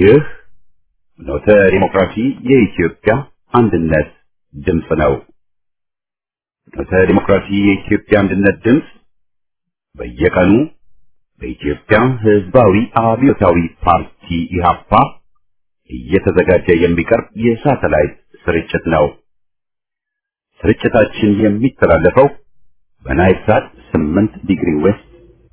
ይህ ኖተ ዲሞክራሲ የኢትዮጵያ አንድነት ድምፅ ነው። ኖተ ዲሞክራሲ የኢትዮጵያ አንድነት ድምፅ በየቀኑ በኢትዮጵያ ሕዝባዊ አብዮታዊ ፓርቲ ኢህአፓ እየተዘጋጀ የሚቀርብ የሳተላይት ስርጭት ነው። ስርጭታችን የሚተላለፈው በናይል ሳት 8 ዲግሪ ዌስት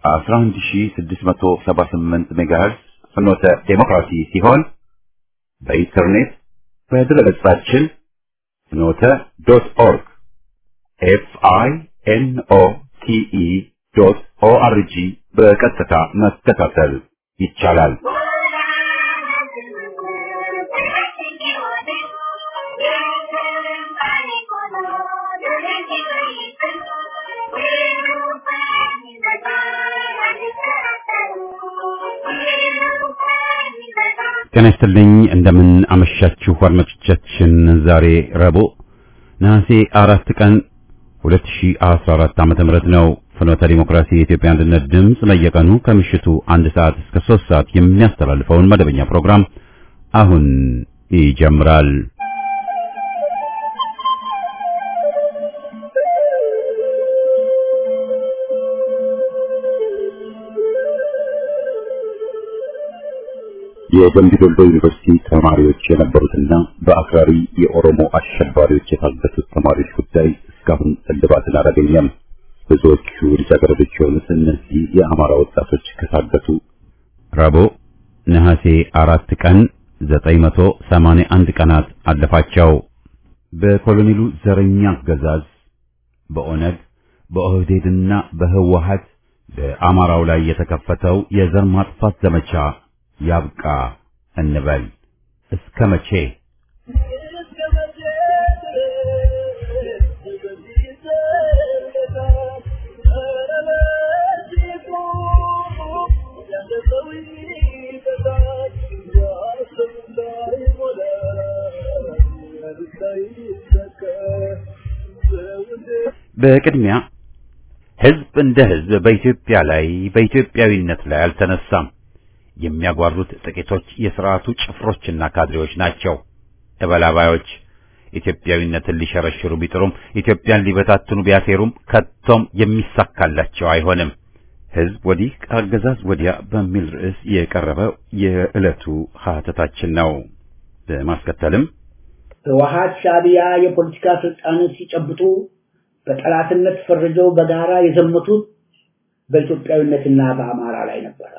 11678 ሜጋሄርዝ ፍኖተ ዴሞክራሲ ሲሆን በኢንተርኔት በድረገጻችን ፍኖተ ዶት ኦርግ ኤፍ አይ ኤን ኦ ቲ ኢ ዶት ኦ አር ጂ በቀጥታ መከታተል ይቻላል። ጤና ይስጥልኝ እንደምን አመሻችሁ አድማጮቻችን። ዛሬ ረቡዕ ነሐሴ አራት ቀን 2014 ዓመተ ምህረት ነው። ፍኖተ ዲሞክራሲ የኢትዮጵያ አንድነት ድምፅ በየቀኑ ከምሽቱ አንድ ሰዓት እስከ ሶስት ሰዓት የሚያስተላልፈውን መደበኛ ፕሮግራም አሁን ይጀምራል። የደምቢ ዶሎ ዩኒቨርሲቲ ተማሪዎች የነበሩትና በአክራሪ የኦሮሞ አሸባሪዎች የታገቱት ተማሪዎች ጉዳይ እስካሁን እልባትን አላገኘም። ብዙዎቹ ልጃገረዶች የሆኑት እነዚህ የአማራ ወጣቶች ከታገቱ ረቡዕ ነሐሴ አራት ቀን 981 ቀናት አለፋቸው። በኮሎኔሉ ዘረኛ አገዛዝ በኦነግ በኦህዴድና በህወሀት በአማራው ላይ የተከፈተው የዘር ማጥፋት ዘመቻ ያብቃ እንበል። እስከ መቼ? በቅድሚያ ህዝብ እንደ ህዝብ በኢትዮጵያ ላይ በኢትዮጵያዊነት ላይ አልተነሳም። የሚያጓሩት ጥቂቶች የሥርዓቱ ጭፍሮችና ካድሬዎች ናቸው። እበላባዮች ኢትዮጵያዊነትን ሊሸረሽሩ ቢጥሩም ኢትዮጵያን ሊበታትኑ ቢያሴሩም ከቶም የሚሳካላቸው አይሆንም። ህዝብ ወዲህ ከአገዛዝ ወዲያ በሚል ርዕስ የቀረበው የዕለቱ ሀተታችን ነው። በማስከተልም ህወሓት፣ ሻዕቢያ የፖለቲካ ስልጣንን ሲጨብጡ በጠላትነት ፈርጀው በጋራ የዘመቱት በኢትዮጵያዊነትና በአማራ ላይ ነበረ።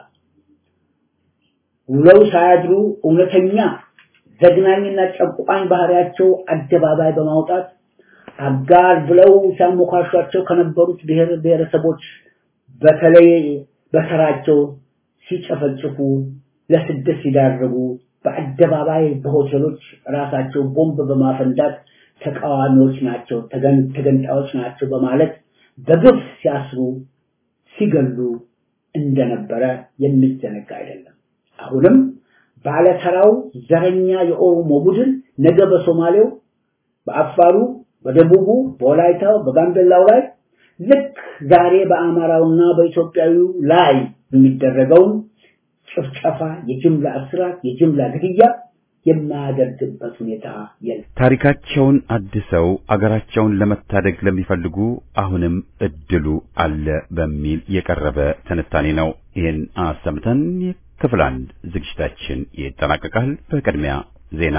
ውለው ሳያድሩ እውነተኛ ዘግናኝና ጨቋኝ ባህሪያቸው አደባባይ በማውጣት አጋር ብለው ሲያሞካሿቸው ከነበሩት ብሔር ብሔረሰቦች በተለይ በተራቸው ሲጨፈጭፉ፣ ለስደት ሲዳርጉ፣ በአደባባይ በሆቴሎች ራሳቸው ቦምብ በማፈንዳት ተቃዋሚዎች ናቸው፣ ተገንጣዮች ናቸው በማለት በግፍ ሲያስሩ፣ ሲገሉ እንደነበረ የሚዘነጋ አይደለም። አሁንም ባለተራው ዘረኛ የኦሮሞ ቡድን ነገ በሶማሌው፣ በአፋሩ፣ በደቡቡ፣ በወላይታው፣ በጋምቤላው ላይ ልክ ዛሬ በአማራውና በኢትዮጵያዊው ላይ የሚደረገውን ጭፍጨፋ፣ የጅምላ እስራት፣ የጅምላ ግድያ የማያደርግበት ሁኔታ የለም። ታሪካቸውን አድሰው አገራቸውን ለመታደግ ለሚፈልጉ አሁንም እድሉ አለ በሚል የቀረበ ትንታኔ ነው። ይህን አሰምተን ክፍል አንድ ዝግጅታችን ይጠናቀቃል። በቅድሚያ ዜና።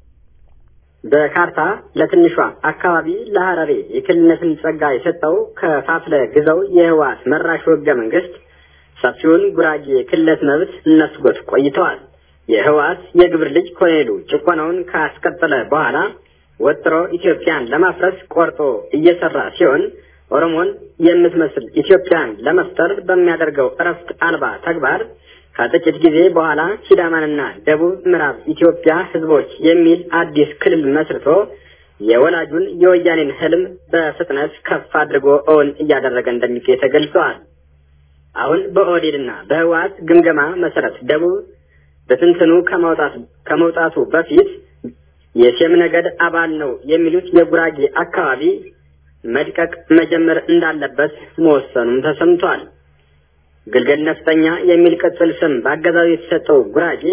በካርታ ለትንሿ አካባቢ ለሐረሬ የክልልነትን ጸጋ የሰጠው ከፋፍለ ግዘው የህወሓት መራሹ ህገ መንግስት ሰፊውን ጉራጌ ክልለት መብት ነስጎት ቆይተዋል። የህወሓት የግብር ልጅ ኮሎኔሉ ጭቆናውን ካስቀጠለ በኋላ ወጥሮ ኢትዮጵያን ለማፍረስ ቆርጦ እየሰራ ሲሆን ኦሮሞን የምትመስል ኢትዮጵያን ለመፍጠር በሚያደርገው እረፍት አልባ ተግባር ከጥቂት ጊዜ በኋላ ሲዳማንና ደቡብ ምዕራብ ኢትዮጵያ ህዝቦች የሚል አዲስ ክልል መስርቶ የወላጁን የወያኔን ህልም በፍጥነት ከፍ አድርጎ እውን እያደረገ እንደሚገኝ ተገልጸዋል። አሁን በኦህዴድና በህወሓት ግምገማ መሰረት ደቡብ በትንትኑ ከመውጣቱ በፊት የሴም ነገድ አባል ነው የሚሉት የጉራጌ አካባቢ መድቀቅ መጀመር እንዳለበት መወሰኑም ተሰምቷል። ግልገል ነፍጠኛ የሚል ቅጽል ስም በአገዛዙ የተሰጠው ጉራጌ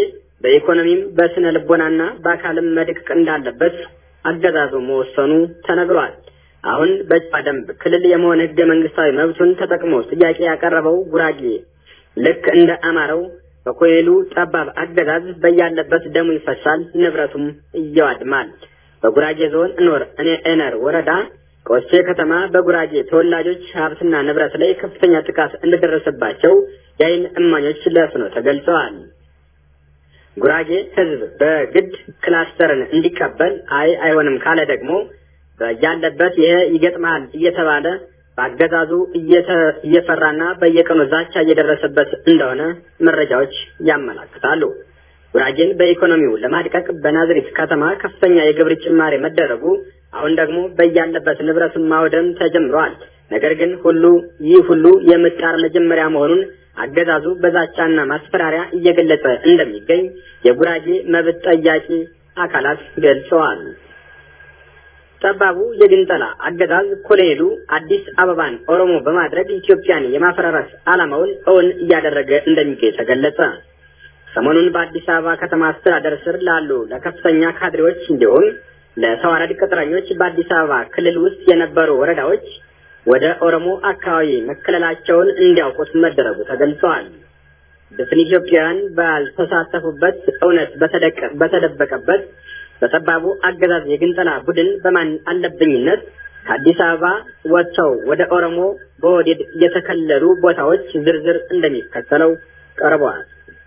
በኢኮኖሚም በስነ ልቦናና በአካልም መድቀቅ እንዳለበት አገዛዙ መወሰኑ ተነግሯል። አሁን በጨዋ ደንብ ክልል የመሆን ህገ መንግስታዊ መብቱን ተጠቅሞ ጥያቄ ያቀረበው ጉራጌ ልክ እንደ አማረው በኮይሉ ጠባብ አገዛዝ በያለበት ደሙ ይፈሳል፣ ንብረቱም እየዋድማል። በጉራጌ ዞን እኖር እኔ ኤነር ወረዳ ቆሴ ከተማ በጉራጌ ተወላጆች ሀብትና ንብረት ላይ ከፍተኛ ጥቃት እንደደረሰባቸው የዓይን እማኞች ለፍኖ ተገልጸዋል። ጉራጌ ህዝብ በግድ ክላስተርን እንዲቀበል አይ አይሆንም ካለ ደግሞ ያለበት ይሄ ይገጥማል እየተባለ በአገዛዙ እየፈራና በየቀኑ ዛቻ እየደረሰበት እንደሆነ መረጃዎች ያመላክታሉ። ጉራጌን በኢኮኖሚው ለማድቀቅ በናዝሪት ከተማ ከፍተኛ የግብር ጭማሪ መደረጉ አሁን ደግሞ በያለበት ንብረቱን ማውደም ተጀምሯል። ነገር ግን ሁሉ ይህ ሁሉ የምጣር መጀመሪያ መሆኑን አገዛዙ በዛቻና ማስፈራሪያ እየገለጸ እንደሚገኝ የጉራጌ መብት ጠያቂ አካላት ገልጸዋል። ጠባቡ የግንጠላ አገዛዝ ኮሎኔሉ አዲስ አበባን ኦሮሞ በማድረግ ኢትዮጵያን የማፈራረስ ዓላማውን እውን እያደረገ እንደሚገኝ ተገለጸ። ሰሞኑን በአዲስ አበባ ከተማ አስተዳደር ስር ላሉ ለከፍተኛ ካድሬዎች እንዲሁም ለተዋረድ ቅጥረኞች በአዲስ አበባ ክልል ውስጥ የነበሩ ወረዳዎች ወደ ኦሮሞ አካባቢ መከለላቸውን እንዲያውቁት መደረጉ ተገልጸዋል። ድፍን ኢትዮጵያውያን ባልተሳተፉበት እውነት በተደበቀበት በጠባቡ አገዛዝ የግንጠላ ቡድን በማን አለብኝነት ከአዲስ አበባ ወጥተው ወደ ኦሮሞ በወዴድ የተከለሉ ቦታዎች ዝርዝር እንደሚከተለው ቀርበዋል።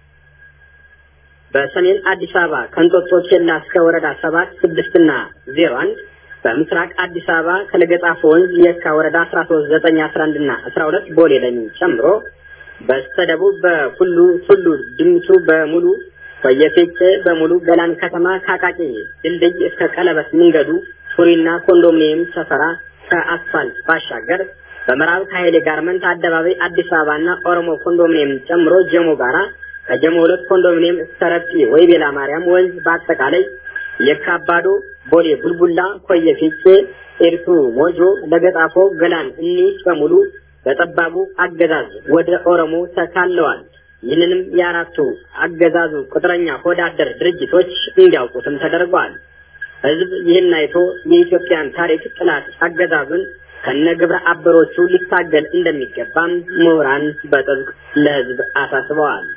በሰሜን አዲስ አበባ ከእንጦጦ ኬላ እስከ ወረዳ ሰባት ስድስትና ዜሮ አንድ በምስራቅ አዲስ አበባ ከለገጣፎ ወንዝ የካ ወረዳ አስራ ሶስት ዘጠኝ አስራ አንድ እና አስራ ሁለት ቦሌ ለሚን ጨምሮ በስተደቡብ በሁሉ ቱሉ ድምቱ በሙሉ በየፌቄ በሙሉ ገላን ከተማ ካቃቂ ድልድይ እስከ ቀለበት መንገዱ ሱሪና ኮንዶሚኒየም ሰፈራ ከአስፋልት ባሻገር በምዕራብ ከኃይሌ ጋርመንት አደባባይ አዲስ አበባና ኦሮሞ ኮንዶሚኒየም ጨምሮ ጀሞ ጋራ ከጀሞ ሁለት ኮንዶሚኒየም እስከ ረጲ ወይ ቤላ ማርያም ወንዝ በአጠቃላይ የካባዶ ቦሌ ቡልቡላ ኮየ ፊቼ ኤርቱ ሞጆ ለገጣፎ ገላን እኒህ በሙሉ በጠባቡ አገዛዝ ወደ ኦሮሞ ተካለዋል። ይህንንም የአራቱ አገዛዙ ቁጥረኛ ሆዳደር ድርጅቶች እንዲያውቁትም ተደርጓል። ህዝብ ይህን አይቶ የኢትዮጵያን ታሪክ ጥላት አገዛዙን ከነግብረ አበሮቹ ሊታገል እንደሚገባም ምሁራን በጥብቅ ለህዝብ አሳስበዋል።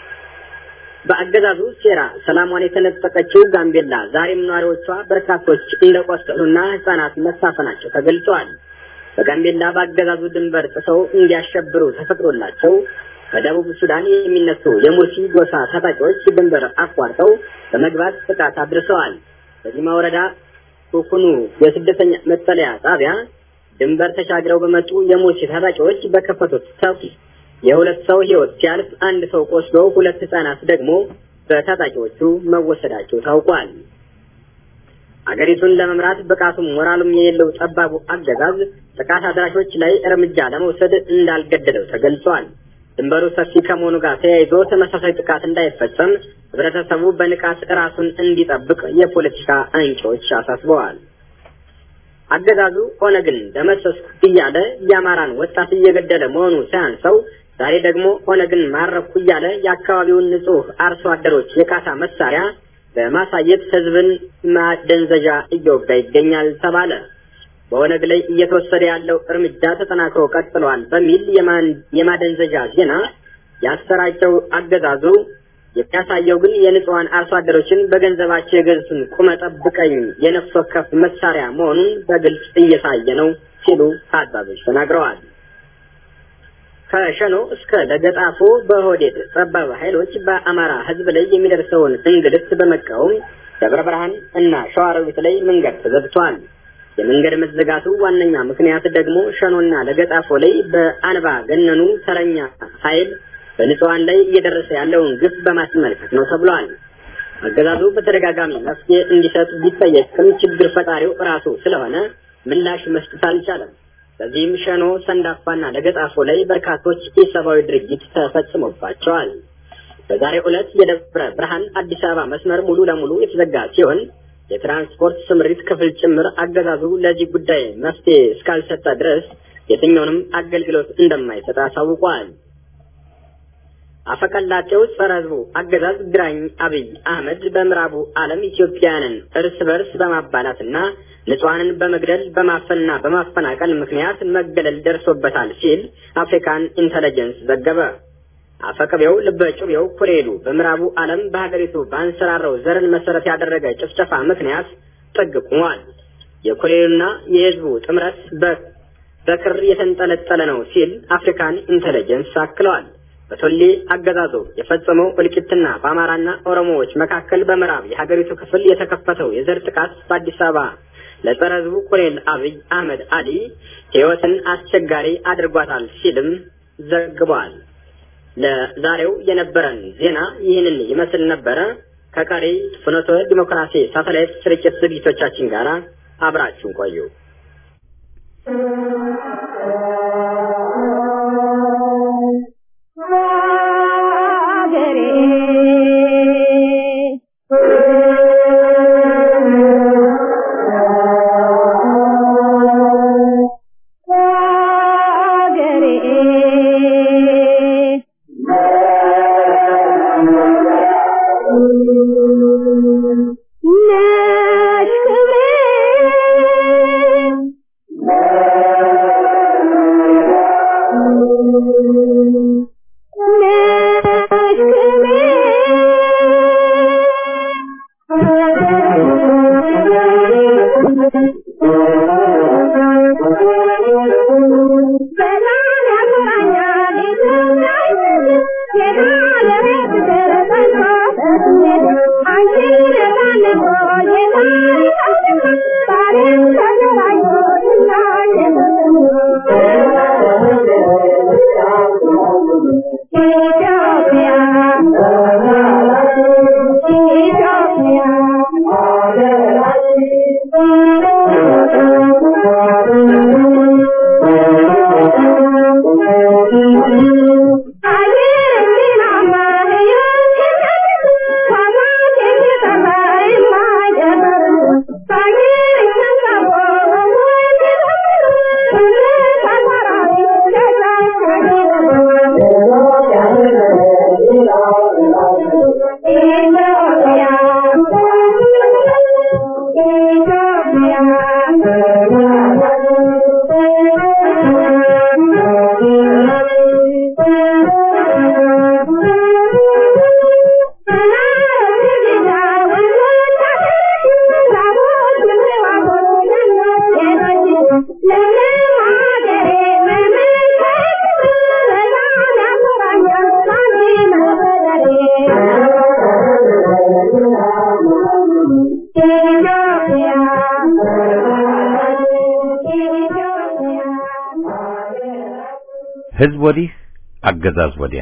በአገዛዙ ሴራ ሰላሟን የተነጠቀችው ጋምቤላ ዛሬም ነዋሪዎቿ በርካቶች እንደቆሰሉና ህጻናት መሳፈናቸው ተገልጿል። በጋምቤላ በአገዛዙ ድንበር ጥሰው እንዲያሸብሩ ተፈቅዶላቸው ከደቡብ ሱዳን የሚነሱ የሙርሲ ጎሳ ታጣቂዎች ድንበር አቋርጠው በመግባት ጥቃት አድርሰዋል። በዚማ ወረዳ ኩኩኑ የስደተኛ መጠለያ ጣቢያ ድንበር ተሻግረው በመጡ የሙርሲ ታጣቂዎች በከፈቱት ተኩስ የሁለት ሰው ህይወት ሲያልፍ አንድ ሰው ቆስሎ ሁለት ህጻናት ደግሞ በታጣቂዎቹ መወሰዳቸው ታውቋል። አገሪቱን ለመምራት ብቃቱም ሞራሉም የሌለው ጠባቡ አገዛዝ ጥቃት አድራሾች ላይ እርምጃ ለመውሰድ እንዳልገደለው ተገልጿል። ድንበሩ ሰፊ ከመሆኑ ጋር ተያይዞ ተመሳሳይ ጥቃት እንዳይፈጸም ህብረተሰቡ በንቃት ራሱን እንዲጠብቅ የፖለቲካ አንቂዎች አሳስበዋል። አገዛዙ ኦነግን ደመሰስኩ እያለ የአማራን ወጣት እየገደለ መሆኑ ሳያንሰው ዛሬ ደግሞ ኦነግን ማረኩ እያለ የአካባቢውን ንጹህ አርሶ አደሮች የካሳ መሳሪያ በማሳየት ህዝብን ማደንዘዣ እየወጋ ይገኛል ተባለ። በኦነግ ላይ እየተወሰደ ያለው እርምጃ ተጠናክሮ ቀጥሏል በሚል የማደንዘዣ ዜና ያሰራጨው አገዛዙ የሚያሳየው ግን የንጹሐን አርሶ አደሮችን በገንዘባቸው የገዙትን ቁመ ጠብቀኝ የነፍስ ወከፍ መሳሪያ መሆኑን በግልጽ እየታየ ነው ሲሉ ታዛቢዎች ተናግረዋል። ከሸኖ እስከ ለገጣፎ በሆዴድ ጠባብ ኃይሎች በአማራ ህዝብ ላይ የሚደርሰውን እንግልት በመቃወም ደብረ ብርሃን እና ሸዋሮቢት ላይ መንገድ ተዘግቷል። የመንገድ መዘጋቱ ዋነኛ ምክንያት ደግሞ ሸኖና ለገጣፎ ላይ በአንባ ገነኑ ተረኛ ኃይል በንጹሃን ላይ እየደረሰ ያለውን ግፍ በማስመልከት ነው ተብሏል። አገዛዙ በተደጋጋሚ መፍትሄ እንዲሰጥ ቢጠየቅም ችግር ፈጣሪው ራሱ ስለሆነ ምላሽ መስጠት አልቻለም። በዚህም ሸኖ፣ ሰንዳፋና ለገጣፎ ላይ በርካቶች ኢሰብአዊ ድርጊት ተፈጽሞባቸዋል። በዛሬው ዕለት የደብረ ብርሃን አዲስ አበባ መስመር ሙሉ ለሙሉ የተዘጋ ሲሆን የትራንስፖርት ስምሪት ክፍል ጭምር አገዛዙ ለዚህ ጉዳይ መፍትሄ እስካልሰጠ ድረስ የትኛውንም አገልግሎት እንደማይሰጥ አሳውቋል። አፈቀላጤው ጸረ ህዝቡ አገዛዝ ግራኝ አብይ አህመድ በምዕራቡ ዓለም ኢትዮጵያውያንን እርስ በርስ በማባላትና ንጹሐንን በመግደል በማፈንና በማፈናቀል ምክንያት መገለል ደርሶበታል ሲል አፍሪካን ኢንተለጀንስ ዘገበ። አፈቀቤው ልበጩቤው ኩሬሉ በምዕራቡ ዓለም በሀገሪቱ በአንሰራረው ዘርን መሰረት ያደረገ ጭፍጨፋ ምክንያት ጥግ ቁሟል። የኩሬሉና የህዝቡ ጥምረት በክር የተንጠለጠለ ነው ሲል አፍሪካን ኢንተለጀንስ አክለዋል። በቶሌ አገዛዙ የፈጸመው እልቂትና በአማራና ኦሮሞዎች መካከል በምዕራብ የሀገሪቱ ክፍል የተከፈተው የዘር ጥቃት በአዲስ አበባ ለጸረ ህዝቡ ኮሎኔል አብይ አህመድ አሊ ህይወትን አስቸጋሪ አድርጓታል ሲልም ዘግቧል። ለዛሬው የነበረን ዜና ይህንን ይመስል ነበረ። ከቀሪ ፍኖተ ዲሞክራሲ ሳተላይት ስርጭት ዝግጅቶቻችን ጋር አብራችሁን ቆዩ። ህዝብ ወዲህ አገዛዝ ወዲያ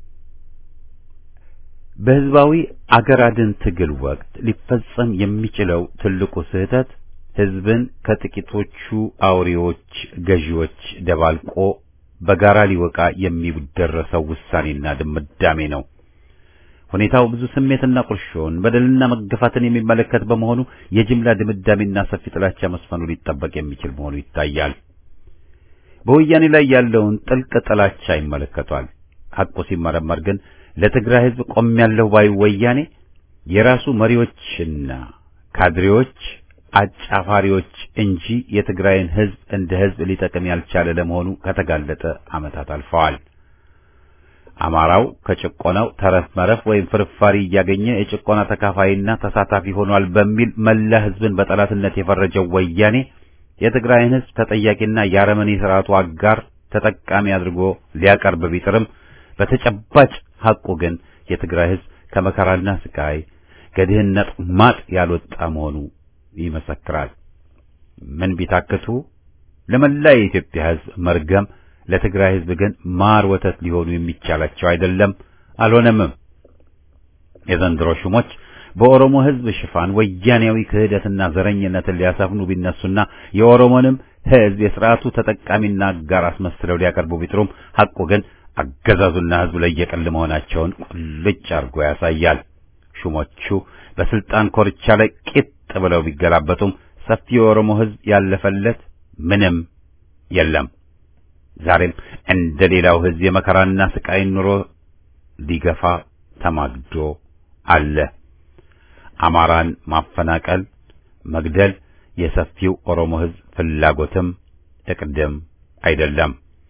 በህዝባዊ አገር አድን ትግል ወቅት ሊፈጸም የሚችለው ትልቁ ስህተት ህዝብን ከጥቂቶቹ አውሬዎች ገዢዎች ደባልቆ በጋራ ሊወቃ የሚደረሰው ውሳኔና ድምዳሜ ነው። ሁኔታው ብዙ ስሜትና ቁርሾን በደልና መገፋትን የሚመለከት በመሆኑ የጅምላ ድምዳሜና ሰፊ ጥላቻ መስፈኑ ሊጠበቅ የሚችል መሆኑ ይታያል። በወያኔ ላይ ያለውን ጥልቅ ጥላቻ ይመለከቷል። ሐቁ ሲመረመር ግን ለትግራይ ህዝብ ቆሜያለሁ ባይ ወያኔ የራሱ መሪዎችና ካድሬዎች አጫፋሪዎች እንጂ የትግራይን ህዝብ እንደ ህዝብ ሊጠቅም ያልቻለ ለመሆኑ ከተጋለጠ ዓመታት አልፈዋል። አማራው ከጭቆናው ተረፍ መረፍ ወይም ፍርፋሪ እያገኘ የጭቆና ተካፋይና ተሳታፊ ሆኗል በሚል መላ ህዝብን በጠላትነት የፈረጀው ወያኔ የትግራይን ህዝብ ተጠያቂና የአረመኔ ስርዓቱ አጋር ተጠቃሚ አድርጎ ሊያቀርብ ቢጥርም በተጨባጭ ሐቁ ግን የትግራይ ህዝብ ከመከራና ስቃይ ከድህነት ማጥ ያልወጣ መሆኑ ይመሰክራል። ምን ቢታክቱ ለመላ የኢትዮጵያ ህዝብ መርገም፣ ለትግራይ ህዝብ ግን ማር ወተት ሊሆኑ የሚቻላቸው አይደለም፣ አልሆነምም። የዘንድሮ ሹሞች በኦሮሞ ህዝብ ሽፋን ወያኔያዊ ክህደትና ዘረኝነትን ሊያሰፍኑ ቢነሱና የኦሮሞንም ህዝብ የስርዓቱ ተጠቃሚና አጋር አስመስለው ሊያቀርቡ ቢጥሩም ሐቁ ግን አገዛዙና ህዝቡ ለየቅል መሆናቸውን ቁልጭ አድርጎ ያሳያል። ሹሞቹ በስልጣን ኮርቻ ላይ ቂጥ ብለው ቢገላበጡም ሰፊ የኦሮሞ ህዝብ ያለፈለት ምንም የለም። ዛሬም እንደ ሌላው ህዝብ የመከራና ስቃይን ኑሮ ሊገፋ ተማግዶ አለ። አማራን ማፈናቀል፣ መግደል የሰፊው ኦሮሞ ሕዝብ ፍላጎትም እቅድም አይደለም።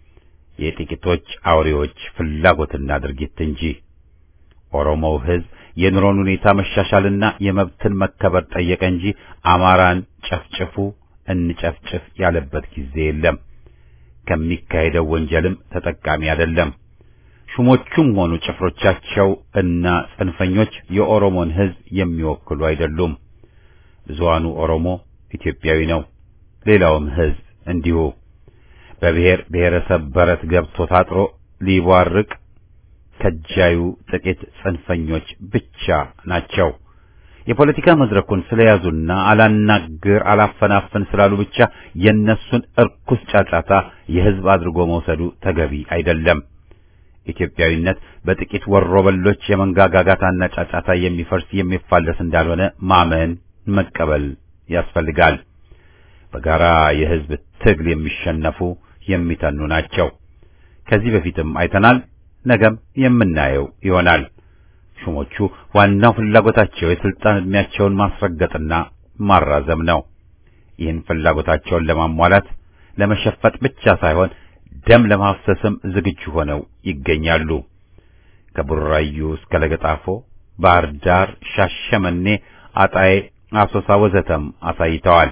የጥቂቶች አውሬዎች ፍላጎትና ድርጊት እንጂ። ኦሮሞው ሕዝብ የኑሮን ሁኔታ መሻሻልና የመብትን መከበር ጠየቀ እንጂ አማራን ጨፍጭፉ እንጨፍጭፍ ያለበት ጊዜ የለም። ከሚካሄደው ወንጀልም ተጠቃሚ አይደለም። ሹሞቹም ሆኑ ጭፍሮቻቸው እና ጽንፈኞች የኦሮሞን ሕዝብ የሚወክሉ አይደሉም። ብዙሃኑ ኦሮሞ ኢትዮጵያዊ ነው። ሌላውም ሕዝብ እንዲሁ በብሔር ብሔረሰብ በረት ገብቶ ታጥሮ ሊቧርቅ ከጃዩ ጥቂት ጽንፈኞች ብቻ ናቸው። የፖለቲካ መድረኩን ስለያዙና አላናግር አላፈናፍን ስላሉ ብቻ የነሱን እርኩስ ጫጫታ የሕዝብ አድርጎ መውሰዱ ተገቢ አይደለም። ኢትዮጵያዊነት በጥቂት ወሮበሎች የመንጋጋጋታና ጫጫታ የሚፈርስ የሚፋለስ እንዳልሆነ ማመን መቀበል ያስፈልጋል። በጋራ የሕዝብ ትግል የሚሸነፉ የሚተኑ ናቸው። ከዚህ በፊትም አይተናል፣ ነገም የምናየው ይሆናል። ሹሞቹ ዋናው ፍላጎታቸው የስልጣን ዕድሜያቸውን ማስረገጥና ማራዘም ነው። ይህን ፍላጎታቸውን ለማሟላት ለመሸፈጥ ብቻ ሳይሆን ደም ለማፍሰስም ዝግጁ ሆነው ይገኛሉ። ከቡራዩ እስከ ለገጣፎ፣ ባህር ዳር፣ ሻሸመኔ፣ አጣዬ፣ አሶሳ ወዘተም አሳይተዋል።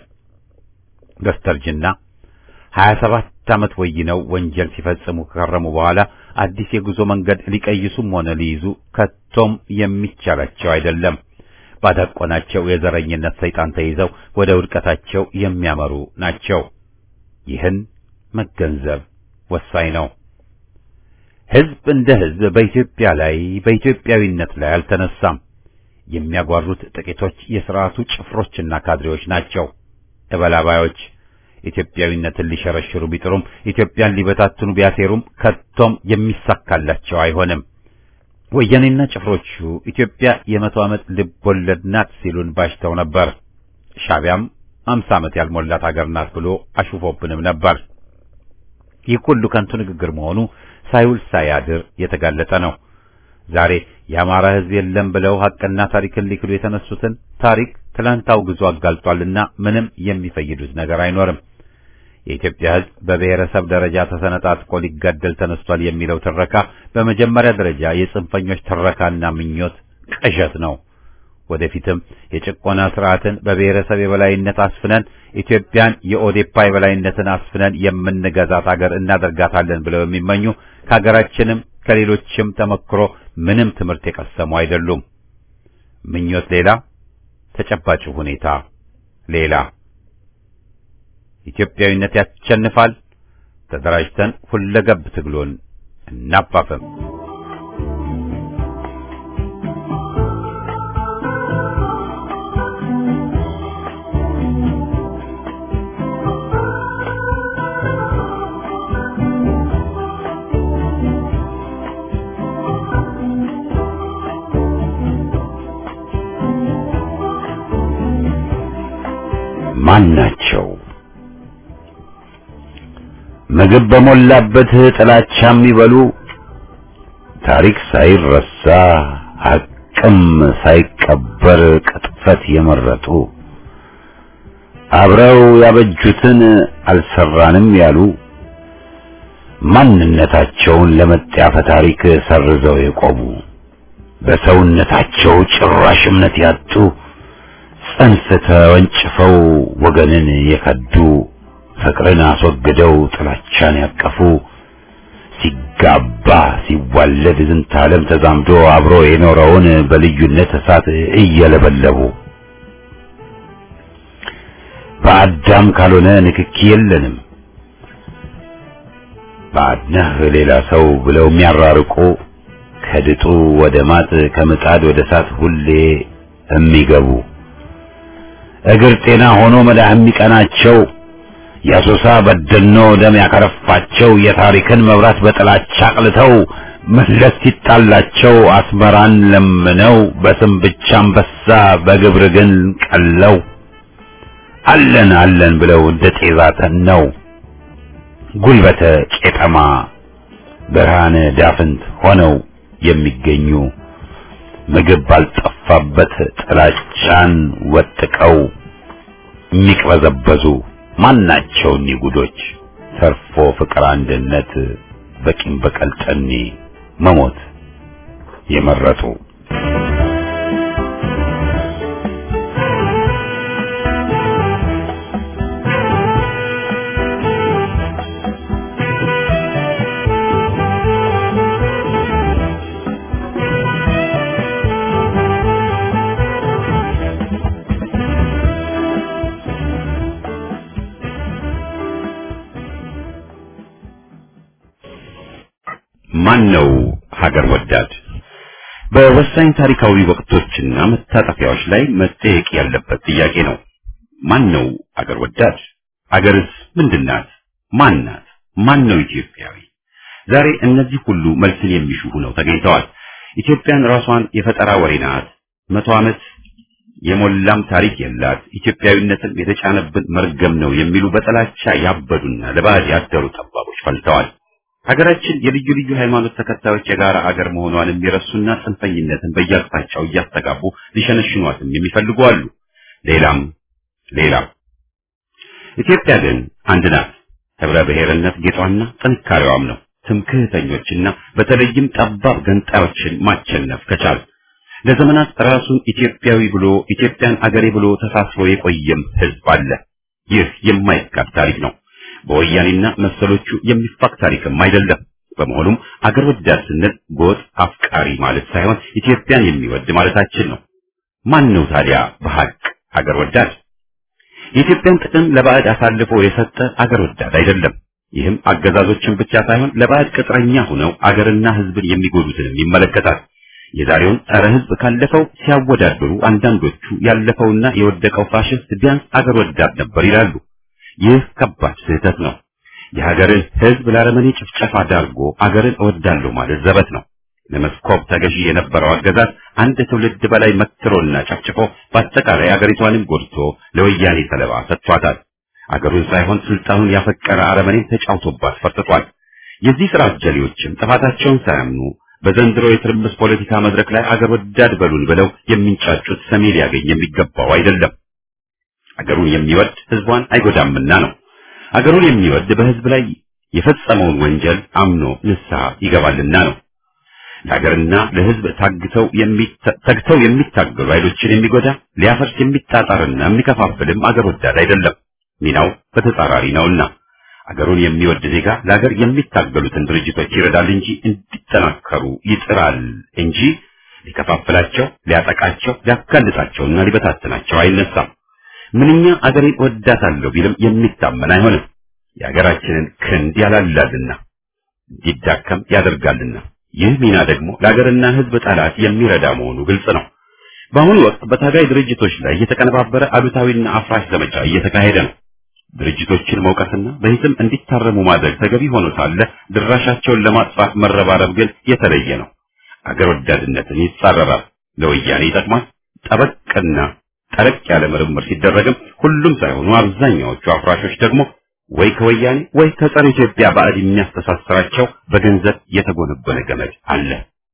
በስተርጅና 27 ዓመት ወይነው ወንጀል ሲፈጽሙ ከከረሙ በኋላ አዲስ የጉዞ መንገድ ሊቀይሱም ሆነ ሊይዙ ከቶም የሚቻላቸው አይደለም። ባዳቆናቸው የዘረኝነት ሰይጣን ተይዘው ወደ ውድቀታቸው የሚያመሩ ናቸው። ይህን መገንዘብ ወሳኝ ነው። ሕዝብ እንደ ሕዝብ በኢትዮጵያ ላይ በኢትዮጵያዊነት ላይ አልተነሳም። የሚያጓሩት ጥቂቶች የሥርዓቱ ጭፍሮችና ካድሬዎች ናቸው። እበላባዮች ኢትዮጵያዊነትን ሊሸረሽሩ ቢጥሩም ኢትዮጵያን ሊበታትኑ ቢያሴሩም ከቶም የሚሳካላቸው አይሆንም። ወያኔና ጭፍሮቹ ኢትዮጵያ የመቶ ዓመት ልብ ወለድ ናት ሲሉን ባሽተው ነበር። ሻዕቢያም አምሳ ዓመት ያልሞላት አገር ናት ብሎ አሹፎብንም ነበር። ይህ ሁሉ ከንቱ ንግግር መሆኑ ሳይውል ሳያድር የተጋለጠ ነው። ዛሬ የአማራ ሕዝብ የለም ብለው ሐቅና ታሪክን ሊክዱ የተነሱትን ታሪክ ትላንት አውግዞ አጋልጧልና ምንም የሚፈይዱት ነገር አይኖርም። የኢትዮጵያ ሕዝብ በብሔረሰብ ደረጃ ተሰነጣጥቆ ሊጋደል ተነስቷል የሚለው ትረካ በመጀመሪያ ደረጃ የጽንፈኞች ትረካና ምኞት ቅዠት ነው። ወደፊትም የጭቆና ስርዓትን በብሔረሰብ የበላይነት አስፍነን ኢትዮጵያን የኦዴፓ የበላይነትን አስፍነን የምንገዛት አገር እናደርጋታለን ብለው የሚመኙ ከሀገራችንም ከሌሎችም ተመክሮ ምንም ትምህርት የቀሰሙ አይደሉም። ምኞት ሌላ፣ ተጨባጭ ሁኔታ ሌላ። ኢትዮጵያዊነት ያሸንፋል። ተደራጅተን ሁለገብ ትግሉን እናፋፍም። ማን ናቸው? ምግብ በሞላበት ጥላቻ የሚበሉ ታሪክ ሳይረሳ ሐቅም ሳይቀበር ቅጥፈት የመረጡ አብረው ያበጁትን አልሰራንም ያሉ ማንነታቸውን ለመጣፈ ታሪክ ሰርዘው የቆሙ በሰውነታቸው ጭራሽ እምነት ያጡ ጽንፍ ተወንጭፈው ወገንን የከዱ ፍቅርን አስወግደው ጥላቻን ያቀፉ ሲጋባ ሲዋለድ ዝንተ ዓለም ተዛምዶ አብሮ የኖረውን በልዩነት እሳት እየለበለቡ በአዳም ካልሆነ ንክኪ የለንም ባድነህ ሌላ ሰው ብለው የሚያራርቁ ከድጡ ወደ ማጥ ከምጣድ ወደ እሳት ሁሌ የሚገቡ እግር ጤና ሆኖ መዳህ የሚቀናቸው የአሶሳ በደኖ ደም ያከረፋቸው የታሪክን መብራት በጥላቻ አቅልተው መለስ ሲጣላቸው አስመራን ለምነው በስም ብቻ አንበሳ በግብር ግን ቀለው አለን አለን ብለው እንደ ጤዛ ተነው ጉልበተ ቄጠማ ብርሃነ ዳፍንት ሆነው የሚገኙ ምግብ ባልጠፋበት ጥላቻን ወጥቀው የሚቅበዘበዙ ማናቸው እኒህ ጉዶች? ተርፎ ፍቅር፣ አንድነት በቂም በቀል ጠኔ መሞት የመረጡ ማን ነው ሀገር ወዳድ? በወሳኝ ታሪካዊ ወቅቶችና መታጠፊያዎች ላይ መጠየቅ ያለበት ጥያቄ ነው። ማን ነው ሀገር ወዳድ? ሀገርስ ምንድናት? ማን ናት? ማን ነው ኢትዮጵያዊ? ዛሬ እነዚህ ሁሉ መልስን የሚሹ ሆነው ተገኝተዋል። ኢትዮጵያን ራሷን የፈጠራ ወሬ ናት፣ መቶ ዓመት የሞላም ታሪክ የላት፣ ኢትዮጵያዊነትን የተጫነብን መርገም ነው የሚሉ በጥላቻ ያበዱና ለባዕድ ያደሩ ጠባቦች ፈልተዋል። ሀገራችን የልዩ ልዩ ሃይማኖት ተከታዮች የጋራ አገር መሆኗን የሚረሱና ጽንፈኝነትን በየአቅጣጫው እያስተጋቡ ሊሸነሽኗትም የሚፈልጉ አሉ። ሌላም ሌላም። ኢትዮጵያ ግን አንድ ናት። ህብረ ብሔርነት ጌጧና ጥንካሬዋም ነው። ትምክህተኞችና በተለይም ጠባብ ገንጣዮችን ማቸነፍ ከቻል ለዘመናት ራሱን ኢትዮጵያዊ ብሎ ኢትዮጵያን አገሬ ብሎ ተሳስሮ የቆየም ህዝብ አለ። ይህ የማይካድ ታሪክ ነው። በወያኔና መሰሎቹ የሚፋቅ ታሪክም አይደለም። በመሆኑም አገር ወዳድ ስንል ጎጥ አፍቃሪ ማለት ሳይሆን ኢትዮጵያን የሚወድ ማለታችን ነው። ማን ነው ታዲያ በሐቅ አገር ወዳድ? የኢትዮጵያን ጥቅም ለባዕድ አሳልፎ የሰጠ አገር ወዳድ አይደለም። ይህም አገዛዞችን ብቻ ሳይሆን ለባዕድ ቅጥረኛ ሆነው አገርና ህዝብን የሚጎዱትንም ይመለከታል። የዛሬውን ጸረ ህዝብ ካለፈው ሲያወዳድሩ አንዳንዶቹ ያለፈውና የወደቀው ፋሽስት ቢያንስ አገር ወዳድ ነበር ይላሉ። ይህ ከባድ ስህተት ነው። የሀገርን ህዝብ ለአረመኔ ጭፍጨፋ ዳርጎ አገርን እወዳለሁ ማለት ዘበት ነው። ለመስኮብ ተገዢ የነበረው አገዛዝ አንድ ትውልድ በላይ መትሮና ጨፍጭፎ በአጠቃላይ አገሪቷንም ጎድቶ ለወያኔ ሰለባ ሰጥቷታል። አገሩን ሳይሆን ስልጣኑን ያፈቀረ አረመኔን ተጫውቶባት ፈርጥቷል። የዚህ ስራ አጀሌዎችም ጥፋታቸውን ሳያምኑ በዘንድሮ የትርምስ ፖለቲካ መድረክ ላይ አገር ወዳድ በሉን ብለው የሚንጫጩት ሰሚ ሊያገኝ የሚገባው አይደለም። አገሩን የሚወድ ህዝቧን አይጎዳምና ነው። አገሩን የሚወድ በህዝብ ላይ የፈጸመውን ወንጀል አምኖ ንስሐ ይገባልና ነው። ለሀገርና ለህዝብ ታግተው ተግተው የሚታገሉ ኃይሎችን የሚጎዳ ሊያፈርስ የሚጣጣርና የሚከፋፍልም አገር ወዳድ አይደለም። ሚናው በተጻራሪ ነውና አገሩን የሚወድ ዜጋ ለሀገር የሚታገሉትን ድርጅቶች ይረዳል እንጂ እንዲጠናከሩ ይጥራል እንጂ ሊከፋፍላቸው፣ ሊያጠቃቸው፣ ሊያጋልጣቸውና ሊበታትናቸው አይነሳም። ምንኛ አገሬን ወዳታለሁ ቢልም የሚታመን አይሆንም። የሀገራችንን ክንድ ያላላልና እንዲዳከም ያደርጋልና ይህ ሚና ደግሞ ለሀገርና ህዝብ ጠላት የሚረዳ መሆኑ ግልጽ ነው። በአሁኑ ወቅት በታጋይ ድርጅቶች ላይ የተቀነባበረ አሉታዊና አፍራሽ ዘመቻ እየተካሄደ ነው። ድርጅቶችን መውቀስና በሂስም እንዲታረሙ ማድረግ ተገቢ ሆኖ ሳለ ድራሻቸውን ለማጥፋት መረባረብ ግን የተለየ ነው። አገር ወዳድነትን ይጻረራል፣ ለወያኔ ይጠቅማል። ጠበቅና ጠለቅ ያለ ምርምር ሲደረግም ሁሉም ሳይሆኑ አብዛኛዎቹ አፍራሾች ደግሞ ወይ ከወያኔ ወይ ከጸረ ኢትዮጵያ ባዕድ የሚያስተሳስራቸው በገንዘብ የተጎነበነ ገመድ አለ።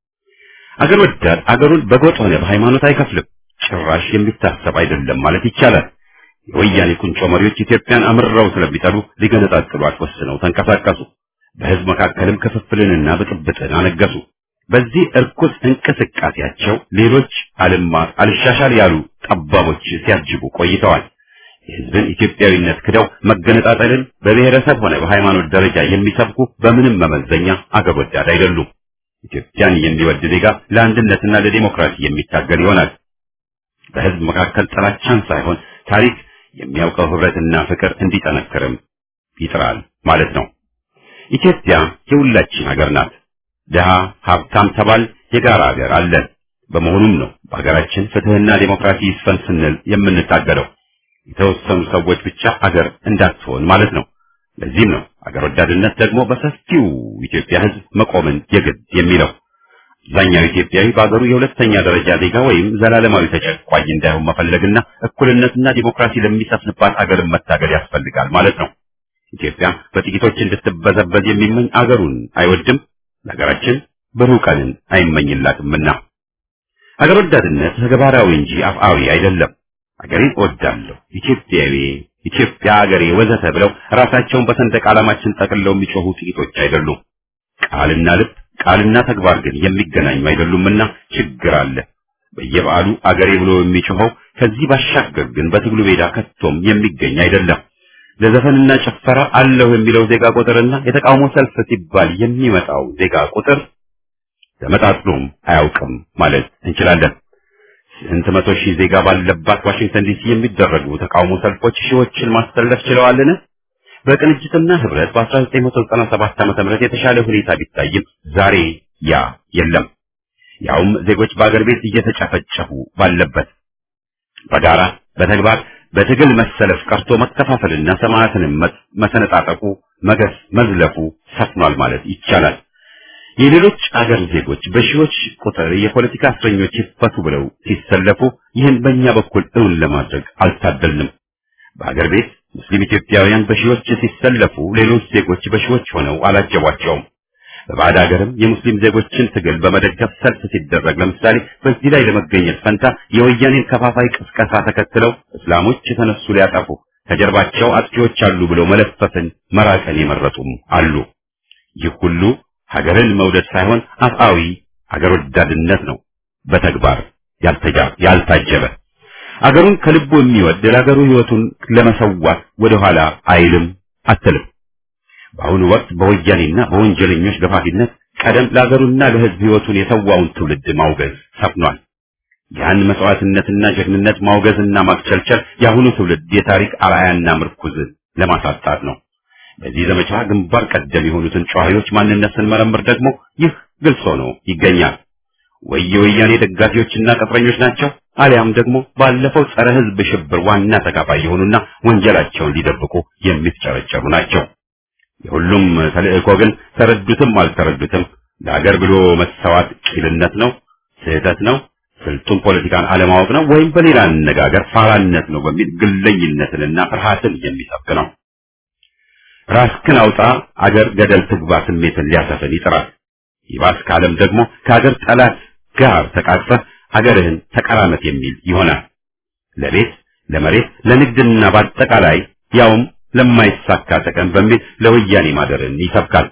አገር ወዳድ አገሩን በጎጥ ሆነ በሃይማኖት አይከፍልም። ጭራሽ የሚታሰብ አይደለም ማለት ይቻላል። የወያኔ ቁንጮ መሪዎች ኢትዮጵያን አምርረው ስለሚጠሉ ሊገነጣጥሏት ወስነው ተንቀሳቀሱ። በህዝብ መካከልም ክፍፍልንና ብጥብጥን አነገሱ። በዚህ እርኩስ እንቅስቃሴያቸው ሌሎች አልማ አልሻሻል ያሉ ጠባቦች ሲያጅቡ ቆይተዋል። የህዝብን ኢትዮጵያዊነት ክደው መገነጣጠልን በብሔረሰብ ሆነ በሃይማኖት ደረጃ የሚሰብኩ በምንም መመዘኛ አገር ወዳድ አይደሉም። ኢትዮጵያን የሚወድ ዜጋ ለአንድነትና ለዲሞክራሲ የሚታገል ይሆናል። በህዝብ መካከል ጥላቻን ሳይሆን ታሪክ የሚያውቀው ህብረትና ፍቅር እንዲጠነክርም ይጥራል ማለት ነው። ኢትዮጵያ የሁላችን ሀገር ናት። ድሃ ሀብታም ተባል የጋራ ሀገር አለን። በመሆኑም ነው በሀገራችን ፍትህና ዴሞክራሲ ይስፈን ስንል የምንታገለው። የተወሰኑ ሰዎች ብቻ አገር እንዳትሆን ማለት ነው። ለዚህም ነው አገር ወዳድነት ደግሞ በሰፊው ኢትዮጵያ ህዝብ መቆምን የግድ የሚለው። አብዛኛው ኢትዮጵያዊ በአገሩ የሁለተኛ ደረጃ ዜጋ ወይም ዘላለማዊ ተጨቋኝ እንዳይሆን መፈለግና እኩልነትና ዲሞክራሲ ለሚሰፍንባት አገርን መታገል ያስፈልጋል ማለት ነው። ኢትዮጵያ በጥቂቶች እንድትበዘበዝ የሚመኝ አገሩን አይወድም። ለሀገራችን ብሩህ ቀንን አይመኝላትምና ሀገር ወዳድነት ተግባራዊ እንጂ አፍአዊ አይደለም። ሀገሬን እወዳለሁ፣ ኢትዮጵያዊ፣ ኢትዮጵያ ሀገሬ ወዘተ ብለው ራሳቸውን በሰንደቅ ዓላማችን ጠቅልለው የሚጮሁ ጥቂቶች አይደሉም። ቃልና ልብ ቃልና ተግባር ግን የሚገናኙ አይደሉምና ችግር አለ። በየበዓሉ አገሬ ብሎ የሚጮኸው ከዚህ ባሻገር ግን በትግሉ ሜዳ ከቶም የሚገኝ አይደለም። ለዘፈንና ጭፈራ አለሁ የሚለው ዜጋ ቁጥርና የተቃውሞ ሰልፍ ሲባል የሚመጣው ዜጋ ቁጥር ተመጣጥኖም አያውቅም ማለት እንችላለን። ስንት መቶ ሺህ ዜጋ ባለባት ዋሽንግተን ዲሲ የሚደረጉ ተቃውሞ ሰልፎች ሺዎችን ማሰለፍ ችለዋልን? በቅንጅትና ህብረት በ1997 ዓ.ም የተሻለ ሁኔታ ቢታይም ዛሬ ያ የለም። ያውም ዜጎች በአገር ቤት እየተጨፈጨፉ ባለበት በጋራ በተግባር በትግል መሰለፍ ቀርቶ መከፋፈልና ሰማዕትንም መሰነጣጠቁ መገስ መዝለፉ ሰፍኗል ማለት ይቻላል። የሌሎች አገር ዜጎች በሺዎች ቁጥር የፖለቲካ እስረኞች ይፈቱ ብለው ሲሰለፉ ይህን በእኛ በኩል እውን ለማድረግ አልታደልንም። በአገር ቤት ሙስሊም ኢትዮጵያውያን በሺዎች ሲሰለፉ ሌሎች ዜጎች በሺዎች ሆነው አላጀቧቸውም። በባዕድ ሀገርም የሙስሊም ዜጎችን ትግል በመደገፍ ሰልፍ ሲደረግ ለምሳሌ በዚህ ላይ ለመገኘት ፈንታ የወያኔን ከፋፋይ ቅስቀሳ ተከትለው እስላሞች የተነሱ ሊያጠፉ ከጀርባቸው አጥፊዎች አሉ ብለው መለፈፍን መራቀን የመረጡም አሉ። ይህ ሁሉ ሀገርን መውደድ ሳይሆን አፍአዊ ሀገር ወዳድነት ነው፣ በተግባር ያልታጀበ። አገሩን ከልቡ የሚወድ ለሀገሩ ሕይወቱን ለመሰዋት ወደኋላ አይልም አትልም። በአሁኑ ወቅት በወያኔና በወንጀለኞች ገፋፊነት ቀደም ለሀገሩና ለሕዝብ ሕይወቱን የተዋውን ትውልድ ማውገዝ ሰፍኗል። ያን መስዋዕትነትና ጀግንነት ማውገዝና ማክቸልቸል የአሁኑ ትውልድ የታሪክ አርአያና ምርኩዝ ለማሳጣት ነው። በዚህ ዘመቻ ግንባር ቀደም የሆኑትን ጨዋሂዎች ማንነት ስንመረምር ደግሞ ይህ ግልጽ ሆኖ ይገኛል። ወይ የወያኔ ደጋፊዎችና ቅጥረኞች ናቸው፣ አሊያም ደግሞ ባለፈው ጸረ ሕዝብ ሽብር ዋና ተካፋይ የሆኑና ወንጀላቸውን ሊደብቁ የሚፍጨረጨሩ ናቸው። የሁሉም ተልእኮ ግን ተረዱትም አልተረዱትም ለሀገር ብሎ መሰዋት ቂልነት ነው፣ ስህተት ነው፣ ስልጡን ፖለቲካን አለማወቅ ነው፣ ወይም በሌላ አነጋገር ፋራነት ነው በሚል ግለኝነትንና ፍርሃትን የሚሰብክ ነው። ራስክን አውጣ አገር ገደል ትግባ ስሜትን ሊያሰፍን ይጥራል። ይባስ ካለም ደግሞ ከሀገር ጠላት ጋር ተቃቅፈህ ሀገርህን ተቀራመት የሚል ይሆናል። ለቤት ለመሬት ለንግድና በአጠቃላይ ያውም ለማይሳካ ጥቅም በሚል ለወያኔ ማደርን ይሰብካል።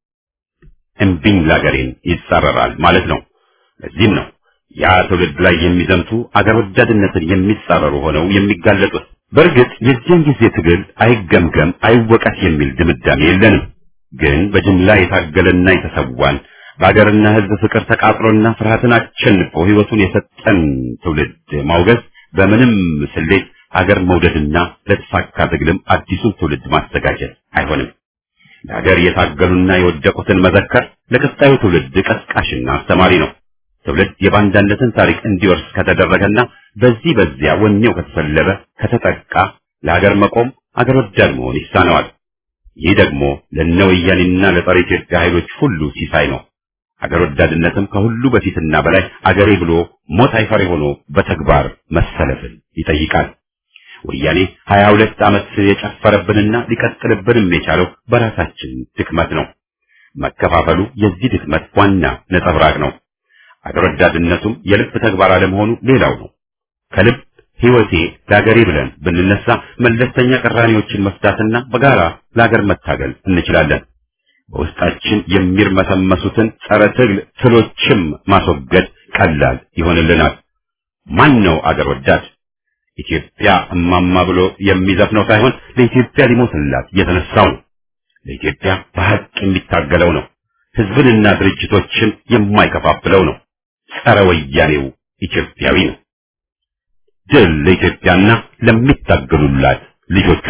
እምቢኝ ለአገሬን ይጻረራል ማለት ነው። ለዚህም ነው ያ ትውልድ ላይ የሚዘምቱ አገር ወዳድነትን የሚጻረሩ ሆነው የሚጋለጡት። በእርግጥ የዚያን ጊዜ ትግል አይገምገም አይወቀስ የሚል ድምዳሜ የለንም። ግን በጅምላ የታገለና የተሰዋን በአገርና ሕዝብ ፍቅር ተቃጥሎና ፍርሃትን አሸንፎ ሕይወቱን የሰጠን ትውልድ ማውገዝ በምንም ስሌት ሀገር መውደድና ለተሳካ ትግልም አዲሱን ትውልድ ማዘጋጀት አይሆንም። ለሀገር የታገሉና የወደቁትን መዘከር ለቀጣዩ ትውልድ ቀስቃሽና አስተማሪ ነው። ትውልድ የባንዳነትን ታሪክ እንዲወርስ ከተደረገና በዚህ በዚያ ወኔው ከተሰለበ ከተጠቃ ለሀገር መቆም አገር ወዳድ መሆን ይሳነዋል። ይህ ደግሞ ለነ ወያኔና ለጸረ ኢትዮጵያ ኃይሎች ሁሉ ሲሳይ ነው። አገር ወዳድነትም ከሁሉ በፊትና በላይ አገሬ ብሎ ሞት አይፈሪ ሆኖ በተግባር መሰለፍን ይጠይቃል። ወያኔ ሀያ ሁለት ዓመት የጨፈረብንና ሊቀጥልብንም የቻለው በራሳችን ድክመት ነው። መከፋፈሉ የዚህ ድክመት ዋና ነጸብራቅ ነው። አገር ወዳድነቱም የልብ ተግባር አለመሆኑ ሌላው ነው። ከልብ ሕይወቴ ለአገሬ ብለን ብንነሳ መለስተኛ ቅራኔዎችን መፍታትና በጋራ ለአገር መታገል እንችላለን። በውስጣችን የሚርመሰመሱትን ጸረ ትግል ትሎችም ማስወገድ ቀላል ይሆንልናል። ማን ነው አገር ወዳድ? ኢትዮጵያ እማማ ብሎ የሚዘፍነው ሳይሆን ለኢትዮጵያ ሊሞትላት የተነሳው ነው። ለኢትዮጵያ በሐቅ የሚታገለው ነው። ሕዝብንና ድርጅቶችን የማይከፋፍለው ነው። ጸረ ወያኔው ኢትዮጵያዊ ነው። ድል ለኢትዮጵያና ለሚታገሉላት ልጆቿ።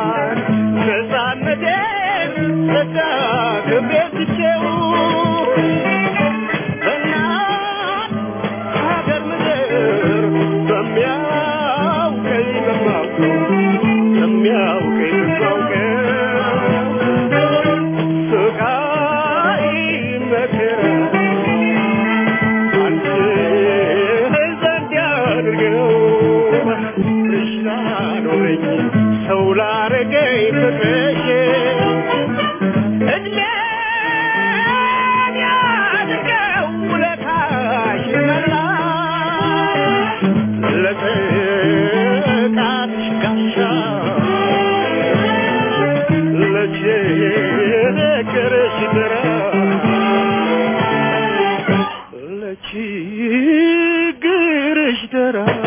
ነፃነቴን ተዳግሜ ትቼው ላኖረኝ ሰው ላረገኝ ፍቅርሽ እድሜ ያድርገው ውለታሽ መላሽ ለጥቃትሽ ጋሻ ለችግርሽ ድረስ ለችግርሽ ድረስ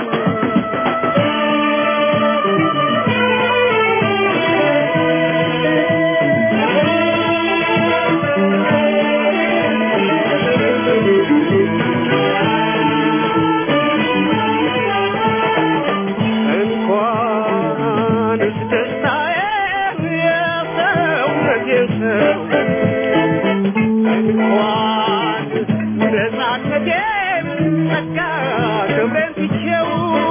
እንኳንስ ደስታዬን የሰውነት የሰው እንኳንስ ነፃነቴን ጸጋ ክብሬን ትቼው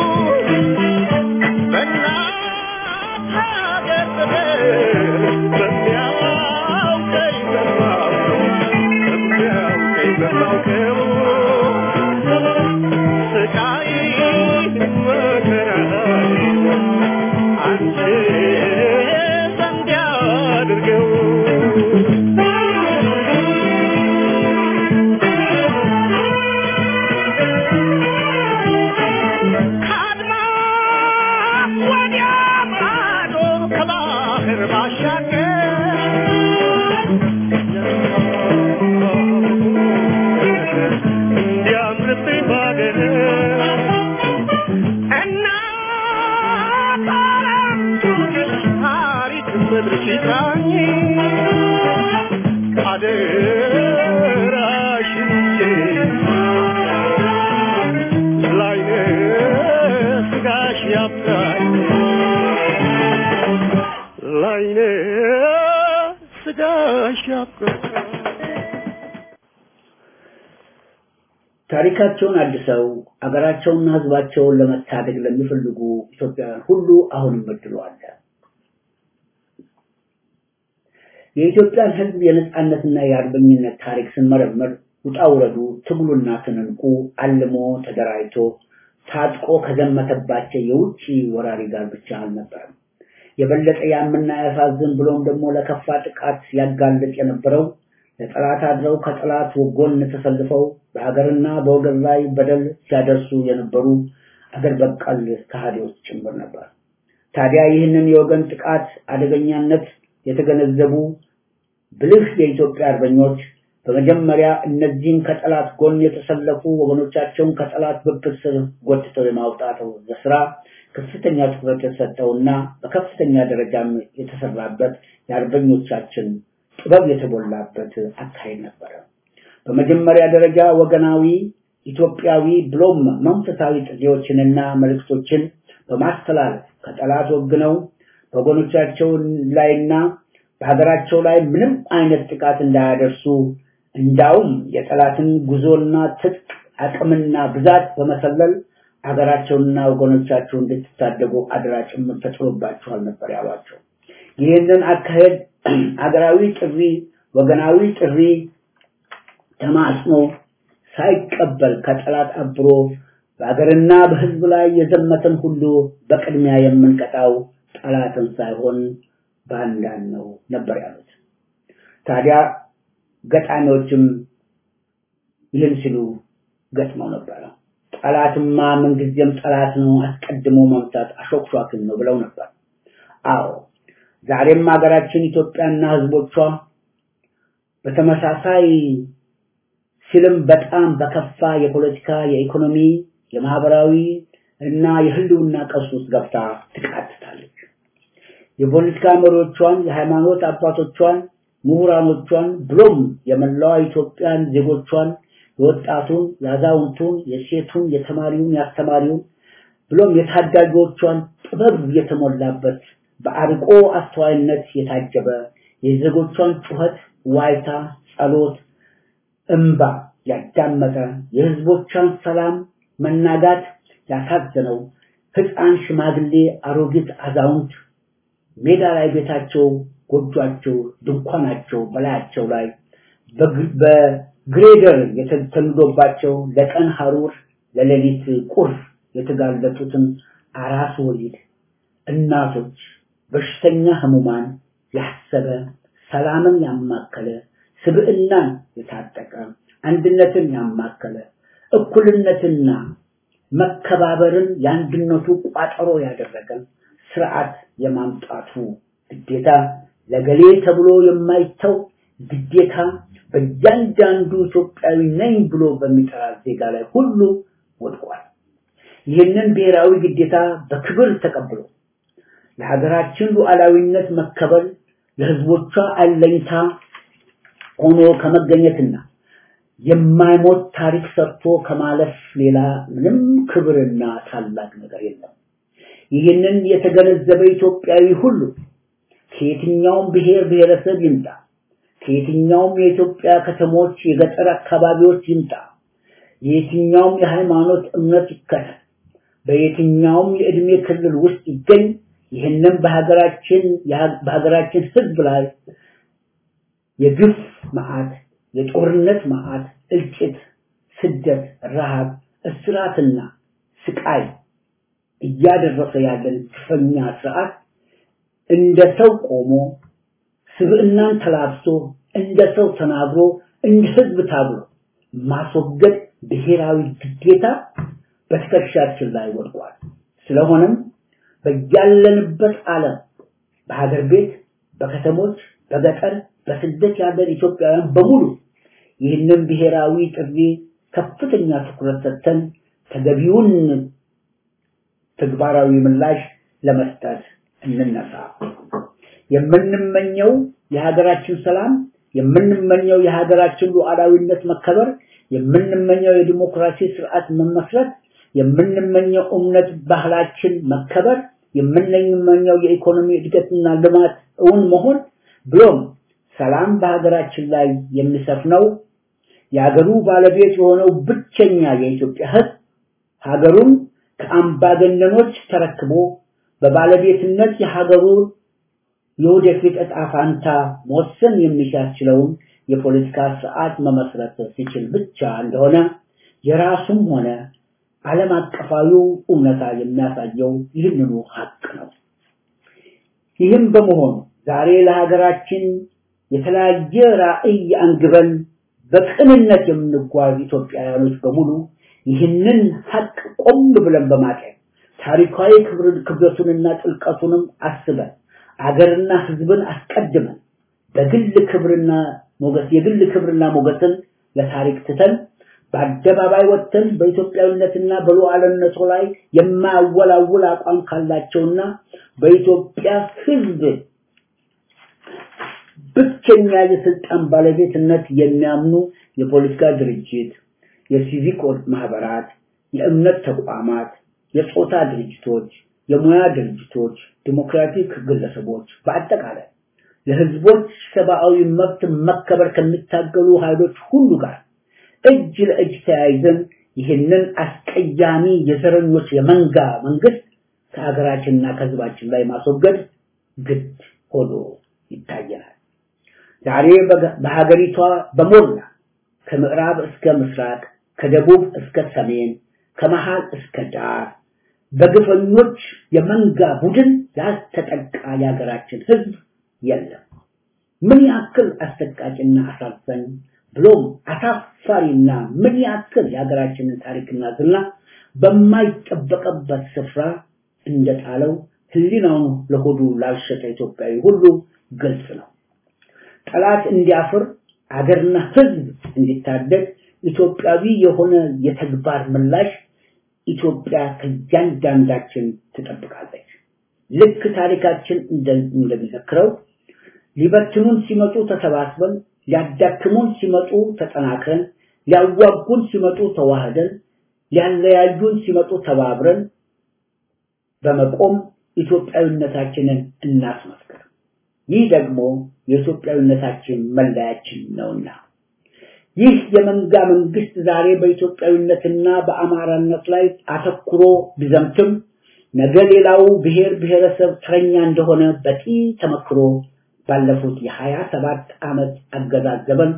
በእናት ሀገር ፍቅር በሚያውቀኝ በማውቀው በሚያውቀኝ በማውቀው ስቃይ መከራይ አንቺ ዘንድ ያድርገው ከአድማስ ወዲያ ማዶ ከባህር ባሻገር እንዲያምርብኝ ባገር እናት ዓለም ታሪክ ምድርሽ ይጥራኝ አደራሽን ላይነ ስጋሽ ያብቃኝ ላይነ ስጋሽ ያብቃኝ ታሪካቸውን አድሰው አገራቸውንና ሕዝባቸውን ለመታደግ ለሚፈልጉ ኢትዮጵያውያን ሁሉ አሁንም እድሉ አለ። የኢትዮጵያን ሕዝብ የነጻነትና የአርበኝነት ታሪክ ስንመረምር ውጣ ውረዱ፣ ትግሉና ትንንቁ አልሞ ተደራጅቶ ታጥቆ ከዘመተባቸው የውጭ ወራሪ ጋር ብቻ አልነበረም። የበለጠ ያምና ያሳዝን ብሎም ደግሞ ለከፋ ጥቃት ያጋልጥ የነበረው ለጠላት አድረው ከጠላት ጎን ተሰልፈው በሀገርና በወገን ላይ በደል ሲያደርሱ የነበሩ አገር በቀል ከሃዲዎች ጭምር ነበር። ታዲያ ይህንን የወገን ጥቃት አደገኛነት የተገነዘቡ ብልህ የኢትዮጵያ አርበኞች በመጀመሪያ እነዚህን ከጠላት ጎን የተሰለፉ ወገኖቻቸውን ከጠላት ብብት ስር ጎትተው የማውጣት ስራ ከፍተኛ ትኩረት የተሰጠውና በከፍተኛ ደረጃም የተሰራበት የአርበኞቻችን ጥበብ የተሞላበት አካሄድ ነበረ። በመጀመሪያ ደረጃ ወገናዊ ኢትዮጵያዊ ብሎም መንፈሳዊ ጥሪዎችንና መልእክቶችን በማስተላለፍ ከጠላት ወግነው በወገኖቻቸው ላይና በሀገራቸው ላይ ምንም አይነት ጥቃት እንዳያደርሱ እንዳውም የጠላትን ጉዞና ትጥቅ አቅምና ብዛት በመሰለል ሀገራቸውንና ወገኖቻቸውን እንድትታደጉ አደራ ጭምር ተጥሎባቸዋል ነበር ያሏቸው። ይህንን አካሄድ አገራዊ ጥሪ፣ ወገናዊ ጥሪ ተማጽኖ ሳይቀበል ከጠላት አብሮ በሀገርና በሕዝብ ላይ የዘመተን ሁሉ በቅድሚያ የምንቀጣው ጠላትን ሳይሆን ባንዳን ነው ነበር ያሉት። ታዲያ ገጣሚዎችም ይህን ሲሉ ገጥመው ነበረ። ጠላትማ ምንጊዜም ጠላት ነው፣ አስቀድሞ መምታት አሾክሿክን ነው ብለው ነበር። አዎ ዛሬም ሀገራችን ኢትዮጵያና ሕዝቦቿ በተመሳሳይ ሲልም በጣም በከፋ የፖለቲካ፣ የኢኮኖሚ፣ የማህበራዊ እና የህልውና ቀውስ ውስጥ ገብታ ትቃትታለች። የፖለቲካ መሪዎቿን፣ የሃይማኖት አባቶቿን፣ ምሁራኖቿን ብሎም የመላዋ ኢትዮጵያን ዜጎቿን የወጣቱን፣ የአዛውንቱን፣ የሴቱን፣ የተማሪውን፣ የአስተማሪውን ብሎም የታዳጊዎቿን ጥበብ የተሞላበት በአርቆ አስተዋይነት የታጀበ የዜጎቿን ጩኸት፣ ዋይታ፣ ጸሎት፣ እንባ ያዳመጠ የህዝቦቿን ሰላም መናጋት ያሳዘነው ህፃን፣ ሽማግሌ፣ አሮጊት፣ አዛውንት ሜዳ ላይ ቤታቸው፣ ጎጇቸው፣ ድንኳናቸው በላያቸው ላይ በግሬደር የተተንዶባቸው ለቀን ሐሩር ለሌሊት ቁር የተጋለጡትን አራስ ወሊድ እናቶች፣ በሽተኛ ህሙማን ያሰበ ሰላምን ያማከለ ስብዕናን የታጠቀ አንድነትን ያማከለ እኩልነትና መከባበርን የአንድነቱ ቋጠሮ ያደረገ ስርዓት የማምጣቱ ግዴታ ለገሌ ተብሎ የማይተው ግዴታ በእያንዳንዱ ኢትዮጵያዊ ነኝ ብሎ በሚጠራ ዜጋ ላይ ሁሉ ወድቋል። ይህንን ብሔራዊ ግዴታ በክብር ተቀብሎ ለሀገራችን ሉዓላዊነት መከበር ለህዝቦቿ አለኝታ ሆኖ ከመገኘትና የማይሞት ታሪክ ሰርቶ ከማለፍ ሌላ ምንም ክብርና ታላቅ ነገር የለም። ይህንን የተገነዘበ ኢትዮጵያዊ ሁሉ ከየትኛውም ብሔር ብሔረሰብ ይምጣ፣ ከየትኛውም የኢትዮጵያ ከተሞች፣ የገጠር አካባቢዎች ይምጣ፣ የየትኛውም የሃይማኖት እምነት ይከተል፣ በየትኛውም የእድሜ ክልል ውስጥ ይገኝ፣ ይህንን በሀገራችን በሀገራችን ህዝብ ላይ የግፍ መዓት፣ የጦርነት መዓት፣ እልቂት፣ ስደት፣ ረሃብ፣ እስራትና ስቃይ እያደረሰ ያለን ግፈኛ ስርዓት እንደ ሰው ቆሞ ስብዕናን ተላብሶ እንደ ሰው ተናግሮ እንደ ህዝብ ታግሎ ማስወገድ ብሔራዊ ግዴታ በትከሻችን ላይ ወድቋል። ስለሆነም በያለንበት ዓለም በሀገር ቤት፣ በከተሞች፣ በገጠር፣ በስደት ያለን ኢትዮጵያውያን በሙሉ ይህንን ብሔራዊ ጥሪ ከፍተኛ ትኩረት ሰጥተን ተገቢውን ተግባራዊ ምላሽ ለመስጠት እንነሳ። የምንመኘው የሀገራችን ሰላም፣ የምንመኘው የሀገራችን ሉዓላዊነት መከበር፣ የምንመኘው የዲሞክራሲ ስርዓት መመስረት፣ የምንመኘው እምነት ባህላችን መከበር፣ የምንመኘው የኢኮኖሚ እድገትና ልማት እውን መሆን ብሎም ሰላም በሀገራችን ላይ የሚሰፍነው የሀገሩ ባለቤት የሆነው ብቸኛ የኢትዮጵያ ህዝብ ሀገሩን ከአምባገነኖች ተረክቦ በባለቤትነት የሀገሩን የወደፊት ዕጣ ፋንታ መወሰን የሚያስችለውን የፖለቲካ ስርዓት መመስረት ሲችል ብቻ እንደሆነ የራሱም ሆነ ዓለም አቀፋዊው እውነታ የሚያሳየው ይህንኑ ሀቅ ነው። ይህም በመሆኑ ዛሬ ለሀገራችን የተለያየ ራዕይ አንግበን በቅንነት የምንጓዝ ኢትዮጵያውያኖች በሙሉ ይህንን ሀቅ ቆም ብለን በማጤን ታሪካዊ ክብደቱንና ጥልቀቱንም አስበን አገርና ህዝብን አስቀድመን በግል ክብርና ሞገስ የግል ክብርና ሞገስን ለታሪክ ትተን በአደባባይ ወጥተን በኢትዮጵያዊነትና በሉዓላዊነቱ ላይ የማያወላውል አቋም ካላቸውና በኢትዮጵያ ህዝብ ብቸኛ የስልጣን ባለቤትነት የሚያምኑ የፖለቲካ ድርጅት፣ የሲቪክ ማህበራት፣ የእምነት ተቋማት፣ የጾታ ድርጅቶች፣ የሙያ ድርጅቶች፣ ዲሞክራቲክ ግለሰቦች በአጠቃላይ ለህዝቦች ሰብአዊ መብት መከበር ከሚታገሉ ኃይሎች ሁሉ ጋር እጅ ለእጅ ተያይዘን ይህንን አስቀያሚ የዘረኞች የመንጋ መንግስት ከሀገራችንና ከህዝባችን ላይ ማስወገድ ግድ ሆኖ ይታየናል። ዛሬ በሀገሪቷ በሞላ ከምዕራብ እስከ ምስራቅ፣ ከደቡብ እስከ ሰሜን፣ ከመሃል እስከ ዳር በግፈኞች የመንጋ ቡድን ያልተጠቃ የሀገራችን ህዝብ የለም። ምን ያክል አሰቃቂና አሳዛኝ ብሎም አሳፋሪና ምን ያክል የሀገራችንን ታሪክና ዝና በማይጠበቅበት ስፍራ እንደጣለው ህሊናውን ለሆዱ ላልሸጠ ኢትዮጵያዊ ሁሉ ግልጽ ነው። ጠላት እንዲያፍር አገርና ህዝብ እንዲታደግ ኢትዮጵያዊ የሆነ የተግባር ምላሽ ኢትዮጵያ ከእያንዳንዳችን ትጠብቃለች። ልክ ታሪካችን እንደሚዘክረው ሊበትኑን ሲመጡ ተሰባስበን፣ ሊያዳክሙን ሲመጡ ተጠናክረን፣ ሊያዋጉን ሲመጡ ተዋህደን፣ ሊያለያዩን ሲመጡ ተባብረን በመቆም ኢትዮጵያዊነታችንን እናስመስክር። ይህ ደግሞ የኢትዮጵያዊነታችን መለያችን ነውና ይህ የመንጋ መንግስት ዛሬ በኢትዮጵያዊነትና በአማራነት ላይ አተኩሮ ቢዘምትም ነገ ሌላው ብሔር ብሔረሰብ ተረኛ እንደሆነ በቂ ተመክሮ ባለፉት የሀያ ሰባት ዓመት አገዛዝ ዘመን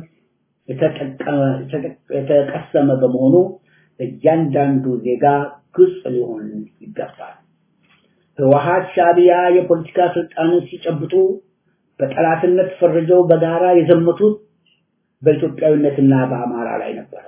የተቀሰመ በመሆኑ እያንዳንዱ ዜጋ ግልጽ ሊሆን ይገባል። ህወሓት ሻዕቢያ የፖለቲካ ስልጣንን ሲጨብጡ በጠላትነት ፈርጀው በጋራ የዘመቱት በኢትዮጵያዊነትና በአማራ ላይ ነበረ።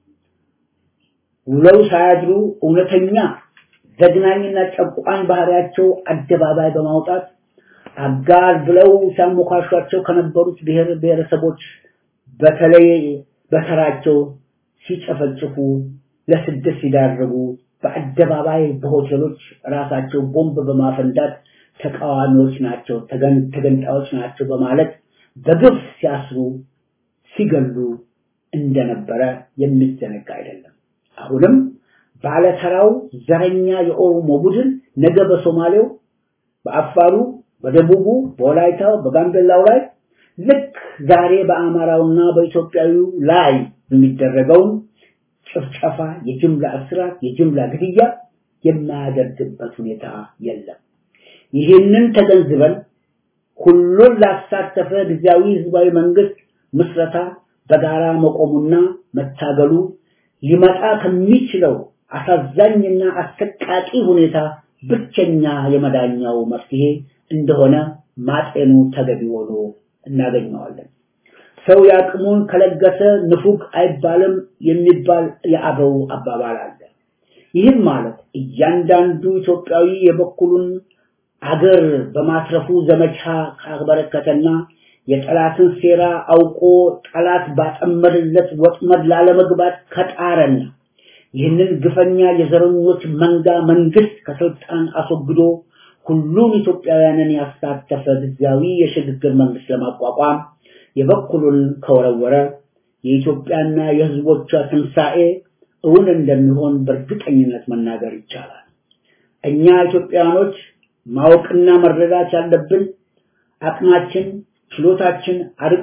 ውለው ሳያድሩ እውነተኛ ዘግናኝና ጨቋኝ ባህሪያቸው አደባባይ በማውጣት አጋር ብለው ሲያሞካሿቸው ከነበሩት ብሔር ብሔረሰቦች በተለይ በተራቸው ሲጨፈጭፉ ለስደት ሲዳረጉ በአደባባይ በሆቴሎች ራሳቸው ቦምብ በማፈንዳት ተቃዋሚዎች ናቸው፣ ተገንጣዮች ናቸው በማለት በግፍ ሲያስሩ ሲገሉ እንደነበረ የሚዘነጋ አይደለም። አሁንም ባለተራው ዘረኛ የኦሮሞ ቡድን ነገ በሶማሌው፣ በአፋሩ፣ በደቡቡ፣ በወላይታው፣ በጋምቤላው ላይ ልክ ዛሬ በአማራውና በኢትዮጵያዊው ላይ የሚደረገውን ጭፍጨፋ፣ የጅምላ እስራት፣ የጅምላ ግድያ የማያደርግበት ሁኔታ የለም። ይህንን ተገንዝበን ሁሉን ላሳተፈ ጊዜያዊ ህዝባዊ መንግስት ምስረታ በጋራ መቆሙና መታገሉ ሊመጣ ከሚችለው አሳዛኝና አሰቃቂ ሁኔታ ብቸኛ የመዳኛው መፍትሄ እንደሆነ ማጤኑ ተገቢ ሆኖ እናገኘዋለን። ሰው ያቅሙን ከለገሰ ንፉግ አይባልም የሚባል የአበው አባባል አለ። ይህም ማለት እያንዳንዱ ኢትዮጵያዊ የበኩሉን አገር በማትረፉ ዘመቻ ካበረከተና የጠላትን ሴራ አውቆ ጠላት ባጠመደለት ወጥመድ ላለመግባት ከጣረና ይህንን ግፈኛ የዘረኞች መንጋ መንግስት ከስልጣን አስወግዶ ሁሉም ኢትዮጵያውያንን ያሳተፈ ጊዜያዊ የሽግግር መንግስት ለማቋቋም የበኩሉን ከወረወረ የኢትዮጵያና የህዝቦቿ ትንሣኤ እውን እንደሚሆን በእርግጠኝነት መናገር ይቻላል። እኛ ኢትዮጵያውያኖች ማወቅና መረዳት ያለብን አቅማችን፣ ችሎታችን፣ አርቆ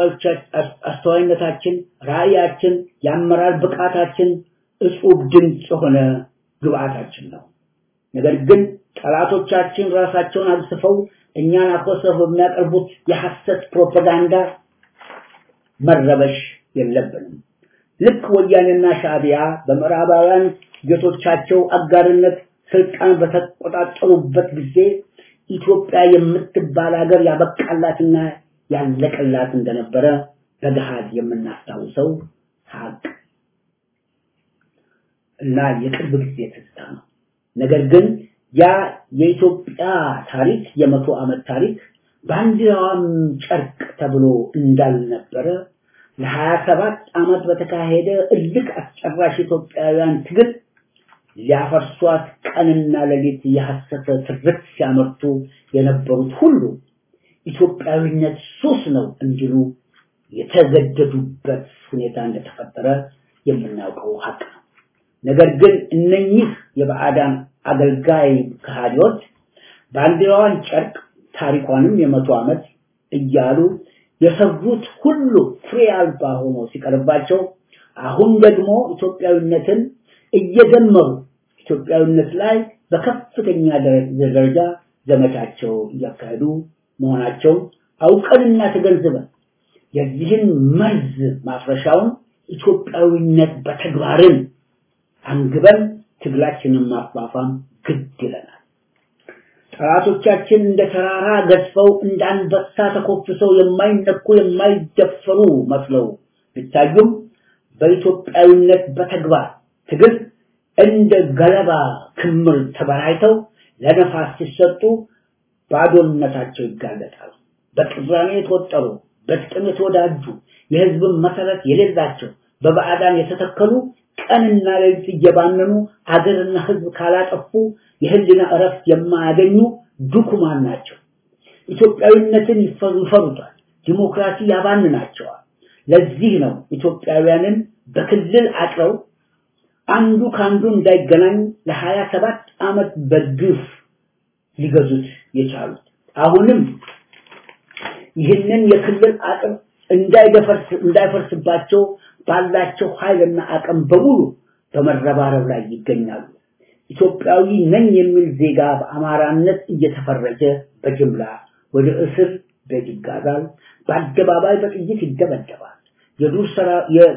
አስተዋይነታችን፣ ራዕያችን፣ የአመራር ብቃታችን እጹብ ድንቅ የሆነ ግብአታችን ነው። ነገር ግን ጠላቶቻችን ራሳቸውን አግስፈው እኛን አኮሰው በሚያቀርቡት የሐሰት ፕሮፓጋንዳ መረበሽ የለብንም። ልክ ወያኔና ሻዕቢያ በምዕራባውያን ጌቶቻቸው አጋርነት ስልጣን በተቆጣጠሩበት ጊዜ ኢትዮጵያ የምትባል ሀገር ያበቃላትና ያለቀላት እንደነበረ በገሃድ የምናስታውሰው ሀቅ እና የቅርብ ጊዜ ትዝታ ነው። ነገር ግን ያ የኢትዮጵያ ታሪክ የመቶ ዓመት ታሪክ ባንዲራዋም ጨርቅ ተብሎ እንዳልነበረ ለሀያ ሰባት ዓመት በተካሄደ እልክ አስጨራሽ ኢትዮጵያውያን ትግል ሊያፈርሷት ቀንና ሌሊት የሐሰተ ትርክት ሲያመርቱ የነበሩት ሁሉ ኢትዮጵያዊነት ሱስ ነው እንዲሉ የተገደዱበት ሁኔታ እንደተፈጠረ የምናውቀው ሀቅ ነው። ነገር ግን እነኚህ የባዕዳን አገልጋይ ከሃዲዎች ባንዲራዋን ጨርቅ ታሪኳንም የመቶ ዓመት እያሉ የሰሩት ሁሉ ፍሬ አልባ ሆኖ ሲቀርባቸው አሁን ደግሞ ኢትዮጵያዊነትን እየደመሩ ኢትዮጵያዊነት ላይ በከፍተኛ ደረጃ ዘመቻቸው እያካሄዱ መሆናቸው አውቀንና ተገንዝበን የዚህን መርዝ ማፍረሻውን ኢትዮጵያዊነት በተግባርን አንግበን ትግላችንን ማፋፋም ግድ ይለናል። ጠላቶቻችን እንደ ተራራ ገዝፈው እንደ አንበሳ ተኮፍሰው የማይነኩ የማይደፈሩ መስለው ቢታዩም በኢትዮጵያዊነት በተግባር ትግል እንደ ገለባ ክምር ተበራይተው ለነፋስ ሲሰጡ ባዶነታቸው ይጋለጣሉ። በቅራኔ የተወጠሩ፣ በጥቅም የተወዳጁ፣ የህዝብን መሰረት የሌላቸው፣ በባዕዳን የተተከሉ ቀንና ሌሊት እየባነኑ አገርና ህዝብ ካላጠፉ የህሊና እረፍት የማያገኙ ዱኩማን ናቸው። ኢትዮጵያዊነትን ይፈሩታል። ዲሞክራሲ ያባንናቸዋል። ለዚህ ነው ኢትዮጵያውያንን በክልል አጥረው አንዱ ከአንዱ እንዳይገናኝ ለሀያ ሰባት ዓመት በግፍ ሊገዙት የቻሉት። አሁንም ይህንን የክልል አጥር እንዳይደፈርስ እንዳይፈርስባቸው ባላቸው ኃይልና አቅም በሙሉ በመረባረብ ላይ ይገኛሉ። ኢትዮጵያዊ ነኝ የሚል ዜጋ በአማራነት እየተፈረጀ በጅምላ ወደ እስር ቤት ይጋዛል። በአደባባይ በጥይት ይደበደባል። የዱር ስራ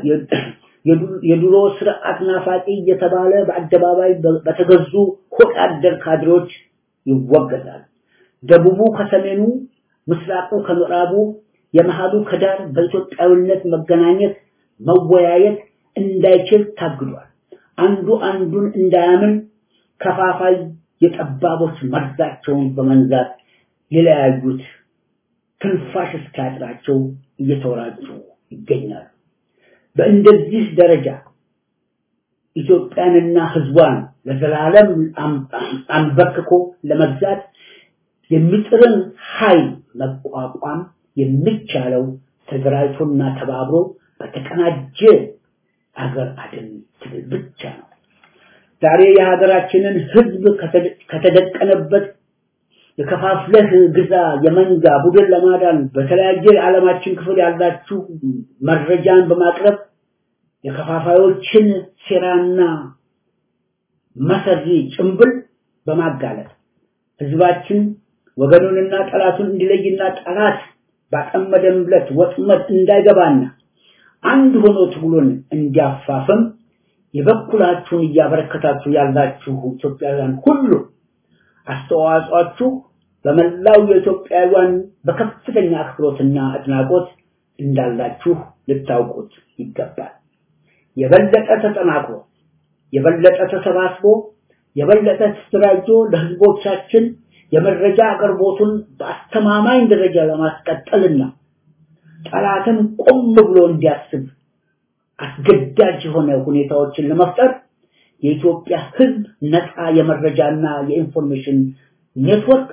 የድሮ ስርዓት ናፋቂ እየተባለ በአደባባይ በተገዙ ሆድ አደር ካድሬዎች ይወገዛል። ደቡቡ ከሰሜኑ፣ ምስራቁ ከምዕራቡ፣ የመሃሉ ከዳር በኢትዮጵያዊነት መገናኘት መወያየት እንዳይችል ታግዷል። አንዱ አንዱን እንዳያምን ከፋፋይ የጠባቦች መርዛቸውን በመንዛት የለያዩት ትንፋሽ እስኪያጥራቸው እየተወራጩ ይገኛሉ። በእንደዚህ ደረጃ ኢትዮጵያንና ሕዝቧን ለዘላለም አንበርክኮ ለመግዛት የሚጥርን ኃይል መቋቋም የሚቻለው ተደራጅቶና ተባብሮ በተቀናጀ አገር አድን ትግል ብቻ ነው። ዛሬ የሀገራችንን ሕዝብ ከተደቀነበት የከፋፍለህ ግዛ የመንጋ ቡድን ለማዳን በተለያየ የዓለማችን ክፍል ያላችሁ መረጃን በማቅረብ የከፋፋዮችን ሴራና መሰሪ ጭምብል በማጋለጥ ህዝባችን ወገኑንና ጠላቱን እንዲለይና ጠላት ባጠመደምለት ወጥመድ እንዳይገባና አንድ ሆኖ ትግሉን እንዲያፋፍም የበኩላችሁን እያበረከታችሁ ያላችሁ ኢትዮጵያውያን ሁሉ አስተዋጽኦአችሁ በመላው የኢትዮጵያውያን በከፍተኛ አክብሮትና አድናቆት እንዳላችሁ ልታውቁት ይገባል። የበለጠ ተጠናክሮ የበለጠ ተሰባስቦ የበለጠ ተደራጅቶ ለህዝቦቻችን የመረጃ አቅርቦቱን በአስተማማኝ ደረጃ ለማስቀጠልና ጠላትን ቆም ብሎ እንዲያስብ አስገዳጅ የሆነ ሁኔታዎችን ለመፍጠር የኢትዮጵያ ህዝብ ነፃ የመረጃና የኢንፎርሜሽን ኔትወርክ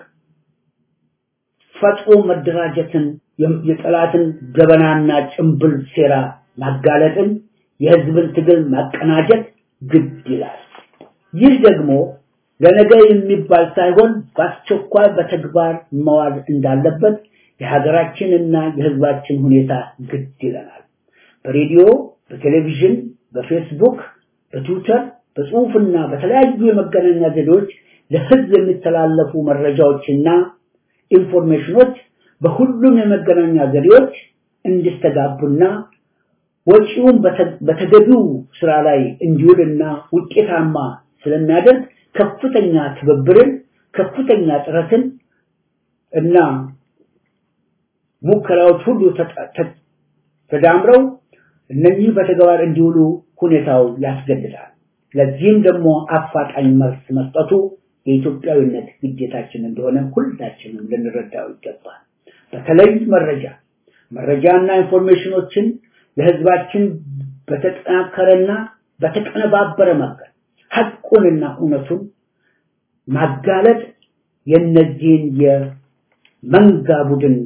ፈጥሮ መደራጀትን የጠላትን ገበናና ጭምብል ሴራ ማጋለጥን የህዝብን ትግል ማቀናጀት ግድ ይላል። ይህ ደግሞ ለነገ የሚባል ሳይሆን በአስቸኳይ በተግባር መዋል እንዳለበት የሀገራችንና የህዝባችን ሁኔታ ግድ ይለናል። በሬዲዮ፣ በቴሌቪዥን፣ በፌስቡክ፣ በትዊተር፣ በጽሁፍና በተለያዩ የመገናኛ ዘዴዎች ለህዝብ የሚተላለፉ መረጃዎችና ኢንፎርሜሽኖች በሁሉም የመገናኛ ዘዴዎች እንዲስተጋቡና ወጪውን በተገቢው ስራ ላይ እንዲውልና ውጤታማ ስለሚያደርግ ከፍተኛ ትብብርን፣ ከፍተኛ ጥረትን እና ሙከራዎች ሁሉ ተዳምረው እነዚህ በተግባር እንዲውሉ ሁኔታው ያስገድዳል። ለዚህም ደግሞ አፋጣኝ መልስ መስጠቱ የኢትዮጵያዊነት ግዴታችን እንደሆነ ሁላችንም ልንረዳው ይገባል። በተለይ መረጃ መረጃና ኢንፎርሜሽኖችን ለህዝባችን በተጠናከረና በተቀነባበረ መንገድ ሐቁንና እውነቱን ማጋለጥ የነዚህን የመንጋ ቡድን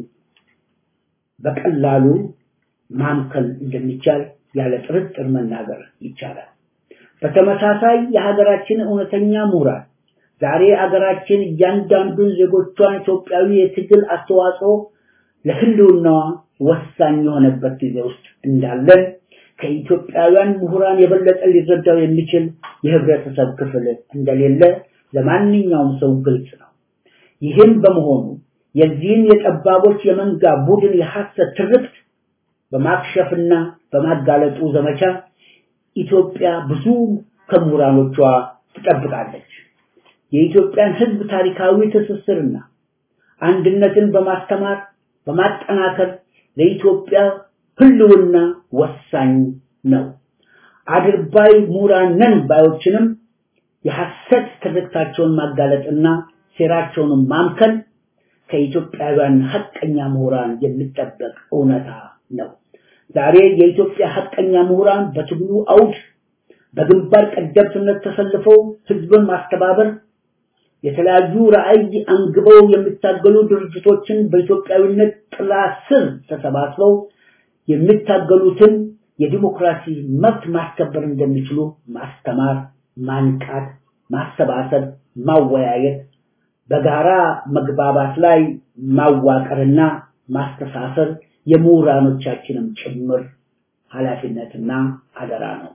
በቀላሉ ማምከል እንደሚቻል ያለ ጥርጥር መናገር ይቻላል። በተመሳሳይ የሀገራችን እውነተኛ ምሁራን ዛሬ አገራችን እያንዳንዱን ዜጎቿን ኢትዮጵያዊ የትግል አስተዋጽኦ ለህልውናዋ ወሳኝ የሆነበት ጊዜ ውስጥ እንዳለን ከኢትዮጵያውያን ምሁራን የበለጠ ሊረዳው የሚችል የህብረተሰብ ክፍል እንደሌለ ለማንኛውም ሰው ግልጽ ነው። ይህም በመሆኑ የዚህን የጠባቦች የመንጋ ቡድን የሐሰት ትርክት በማክሸፍና በማጋለጡ ዘመቻ ኢትዮጵያ ብዙ ከምሁራኖቿ ትጠብቃለች። የኢትዮጵያን ህዝብ ታሪካዊ ትስስርና አንድነትን በማስተማር በማጠናከር ለኢትዮጵያ ህልውና ወሳኝ ነው። አድርባይ ምሁራን ነን ባዮችንም የሐሰት ትርክታቸውን ማጋለጥና ሴራቸውን ማምከን ከኢትዮጵያውያን ሐቀኛ ምሁራን የሚጠበቅ እውነታ ነው። ዛሬ የኢትዮጵያ ሐቀኛ ምሁራን በትግሉ አውድ በግንባር ቀደምትነት ተሰልፈው ህዝብን ማስተባበር የተለያዩ ራዕይ አንግበው የሚታገሉ ድርጅቶችን በኢትዮጵያዊነት ጥላ ስር ተሰባስበው የሚታገሉትን የዲሞክራሲ መብት ማስከበር እንደሚችሉ ማስተማር፣ ማንቃት፣ ማሰባሰብ፣ ማወያየት፣ በጋራ መግባባት ላይ ማዋቀርና ማስተሳሰር የምሁራኖቻችንም ጭምር ኃላፊነትና አደራ ነው።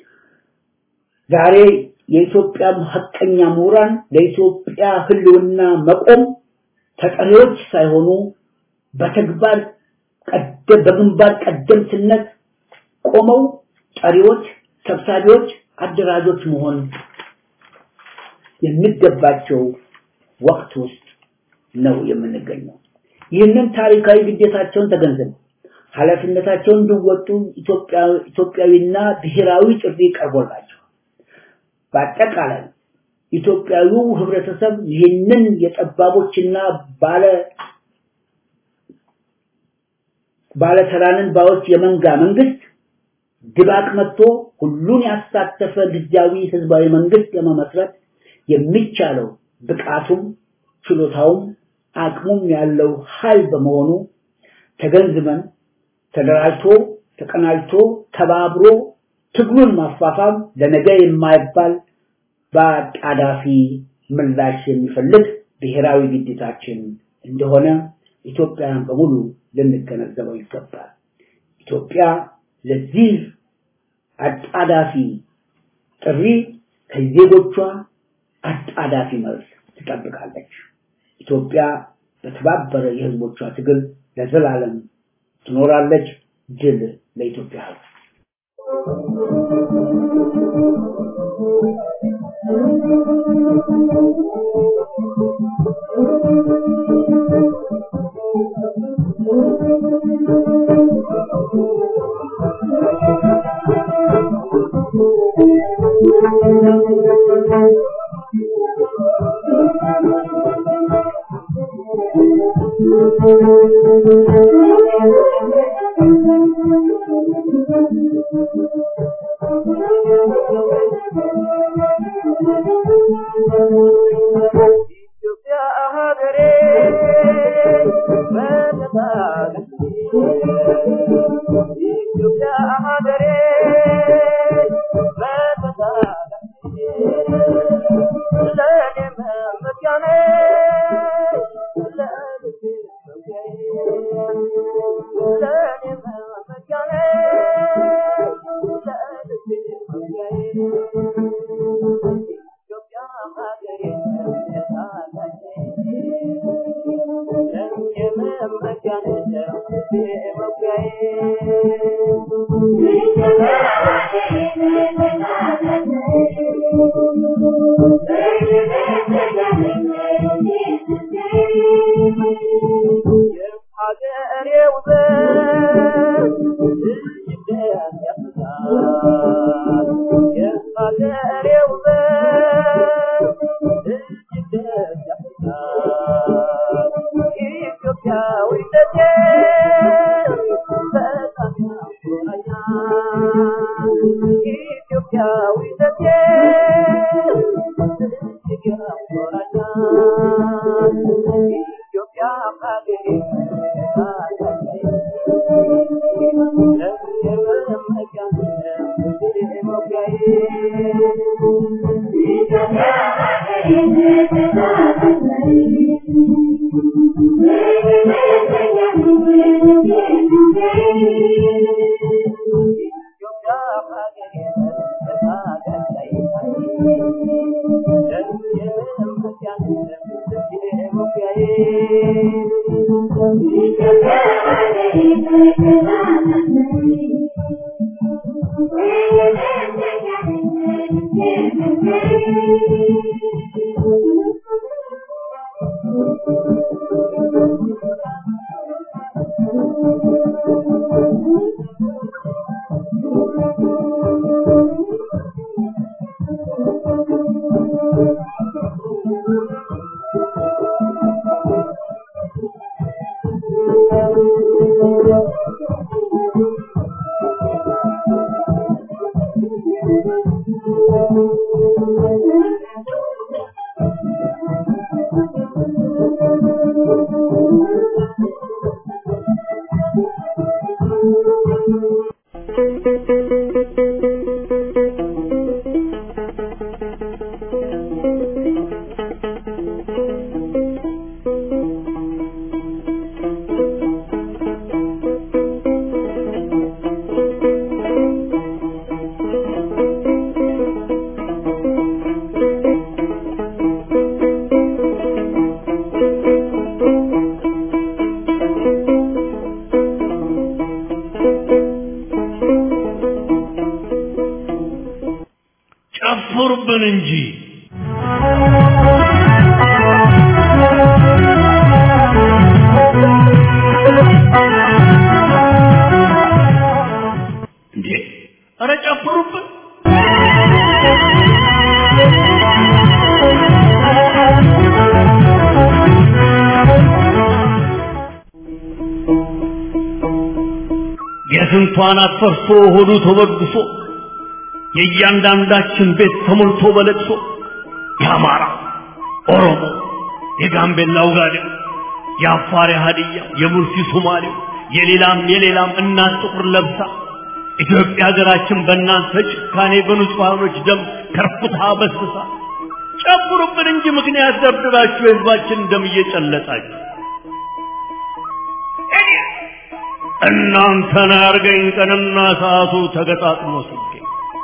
ዛሬ የኢትዮጵያ ሐቀኛ ምሁራን ለኢትዮጵያ ህልውና መቆም ተጠሪዎች ሳይሆኑ በተግባር በግንባር ቀደምትነት ቆመው ጠሪዎች፣ ሰብሳቢዎች፣ አደራጆች መሆን የሚገባቸው ወቅት ውስጥ ነው የምንገኘው። ይህንን ታሪካዊ ግዴታቸውን ተገንዝበው ኃላፊነታቸውን እንዲወጡ ኢትዮጵያዊና ብሔራዊ ጥሪ ቀርቦላቸው በአጠቃላይ ኢትዮጵያዊው ህብረተሰብ ይህንን የጠባቦችና ባለ ባለተራንን ባዎች የመንጋ መንግስት ድባቅ መጥቶ ሁሉን ያሳተፈ ጊዜያዊ ህዝባዊ መንግስት ለመመስረት የሚቻለው ብቃቱም ችሎታውም አቅሙም ያለው ኃይል በመሆኑ ተገንዝበን ተደራጅቶ ተቀናጅቶ ተባብሮ ትግሉን ማፋፋም ለነገ የማይባል በአጣዳፊ ምላሽ የሚፈልግ ብሔራዊ ግዴታችን እንደሆነ ኢትዮጵያን በሙሉ ልንገነዘበው ይገባል። ኢትዮጵያ ለዚህ አጣዳፊ ጥሪ ከዜጎቿ አጣዳፊ መልስ ትጠብቃለች። ኢትዮጵያ በተባበረ የህዝቦቿ ትግል ለዘላለም ትኖራለች። ድል ለኢትዮጵያ ህዝብ። ጨፍሩብን እንጂ የስንቷን አትፈርሶ ሆዱ ተበድሶ የእያንዳንዳችን ቤት ተሞልቶ በለቅሶ የአማራ ኦሮሞ፣ የጋምቤላው ጋዴው፣ የአፋር የሀዲያ፣ የሙርሲ ሶማሌው፣ የሌላም የሌላም እናት ጥቁር ለብሳ ኢትዮጵያ ሀገራችን በእናንተ ጭካኔ በንጹሐኖች ደም ከርፍታ በስብሳ ጨምሩብን እንጂ ምክንያት ደብድባችሁ የህዝባችን ደም እየጨለጣችሁ እናንተን ያርገኝ ቀንና ሰዓቱ ተገጣጥሞ ሲገኝ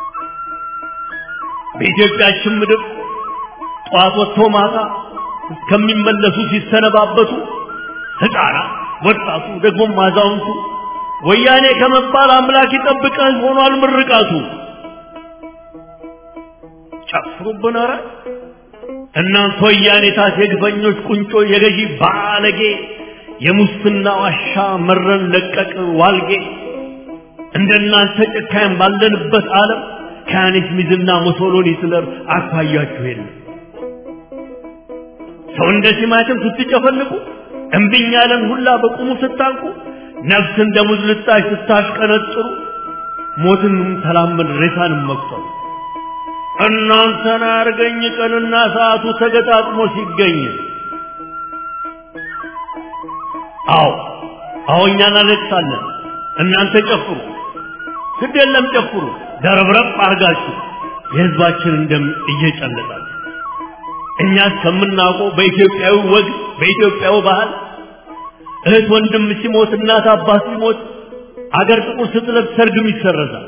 በኢትዮጵያችን ምድር ጠዋት ወጥቶ ማታ እስከሚመለሱ ሲሰነባበቱ ህፃናት፣ ወጣቱ፣ ደግሞም አዛውንቱ ወያኔ ከመባል አምላክ ይጠብቀን ሆኗል ምርቃቱ። ጨፍሩብን ኧረ እናንተ ወያኔ ታት የግፈኞች ቁንጮ የገዢ ባለጌ የሙስና ዋሻ መረን ለቀቅ ዋልጌ እንደናንተ ጨካኝ ባለንበት ዓለም ከያኔት ሚዝና ሞሶሎኒ ስለር አኳያችሁ የለም። ሰው እንደ ቲማቲም ስትጨፈልቁ እምቢኝ ያለን ሁላ በቁሙ ስታንቁ ነፍስ እንደ ሙዝ ልጣጭ ስታሽቀነጥሩ ሞትንም ተላመድ ሬሳንም መቁጠሩ እናንተን አርገኝ ቀንና ሰዓቱ ተገጣጥሞ ሲገኝ አዎ አዎ እኛ እናለቅሳለን እናንተ ጨፍሩ ግድ የለም ጨፍሩ ደረብረብ አርጋችሁ የህዝባችንን ደም እየጨለጣችሁ እኛ እስከምናውቀው በኢትዮጵያዊ ወግ በኢትዮጵያዊ ባህል እህት ወንድም ሲሞት እናት አባት ሲሞት አገር ጥቁር ስትለብስ ሰርግም ይሰረዛል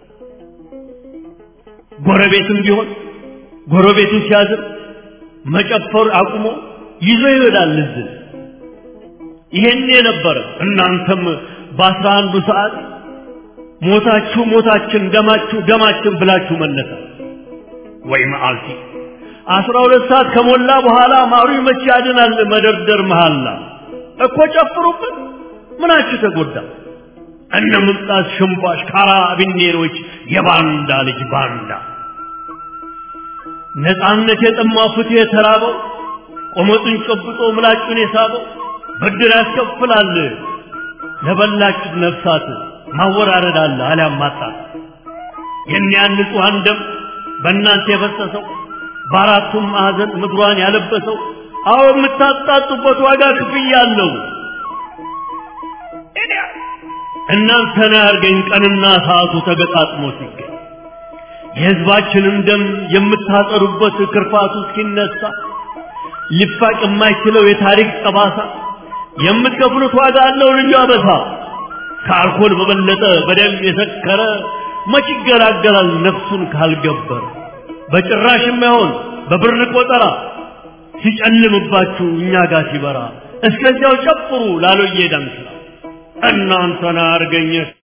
ጎረቤትም ቢሆን ጎረቤቱ ሲያዝን መጨፈር አቁሞ ይዞ ይሄዳል እዝን ይሄን የነበረ እናንተም በአስራ አንዱ ሰዓት ሞታችሁ ሞታችን ደማችሁ ደማችን ብላችሁ መነሳት ወይ መዓልቲ አስራ ሁለት ሰዓት ከሞላ በኋላ ማሩ መቼ ያድናል መደርደር መሃላ እኮ ጨፍሩበት ምናችሁ ተጎዳ እነ ምምጣት ሽንባሽ ካራቢኔሮች የባንዳ ልጅ ባንዳ ነፃነት የጠማው ፍትህ የተራበው ቆመጡን ጨብጦ ምላጩን የሳበው ብድር ያስከፍላል ለበላችሁት ነፍሳት ማወራረድ አለ አሊያም ማጣት የኒያን ንጹሐን ደም በእናንተ የፈሰሰው በአራቱም ማዕዘን ምድሯን ያለበሰው አዎ የምታጣጡበት ዋጋ ክፍያ አለው እናንተን ያርገኝ ቀንና ሰዓቱ ተገጣጥሞ ሲገኝ የህዝባችንን ደም የምታጠሩበት ክርፋቱ እስኪነሳ ሊፋቅ የማይችለው የታሪክ ጠባሳ የምትከፍሉት ዋጋ አለው ልዩ አበሳ ከአልኮል በበለጠ በደም የሰከረ መች ይገላገላል ነፍሱን ካልገበረ በጭራሽ የማይሆን በብር ቆጠራ ሲጨልምባችሁ እኛ ጋር ሲበራ እስከዚያው ጨፍሩ ላሎዬ ዳንስራ እናንተን አርገኘ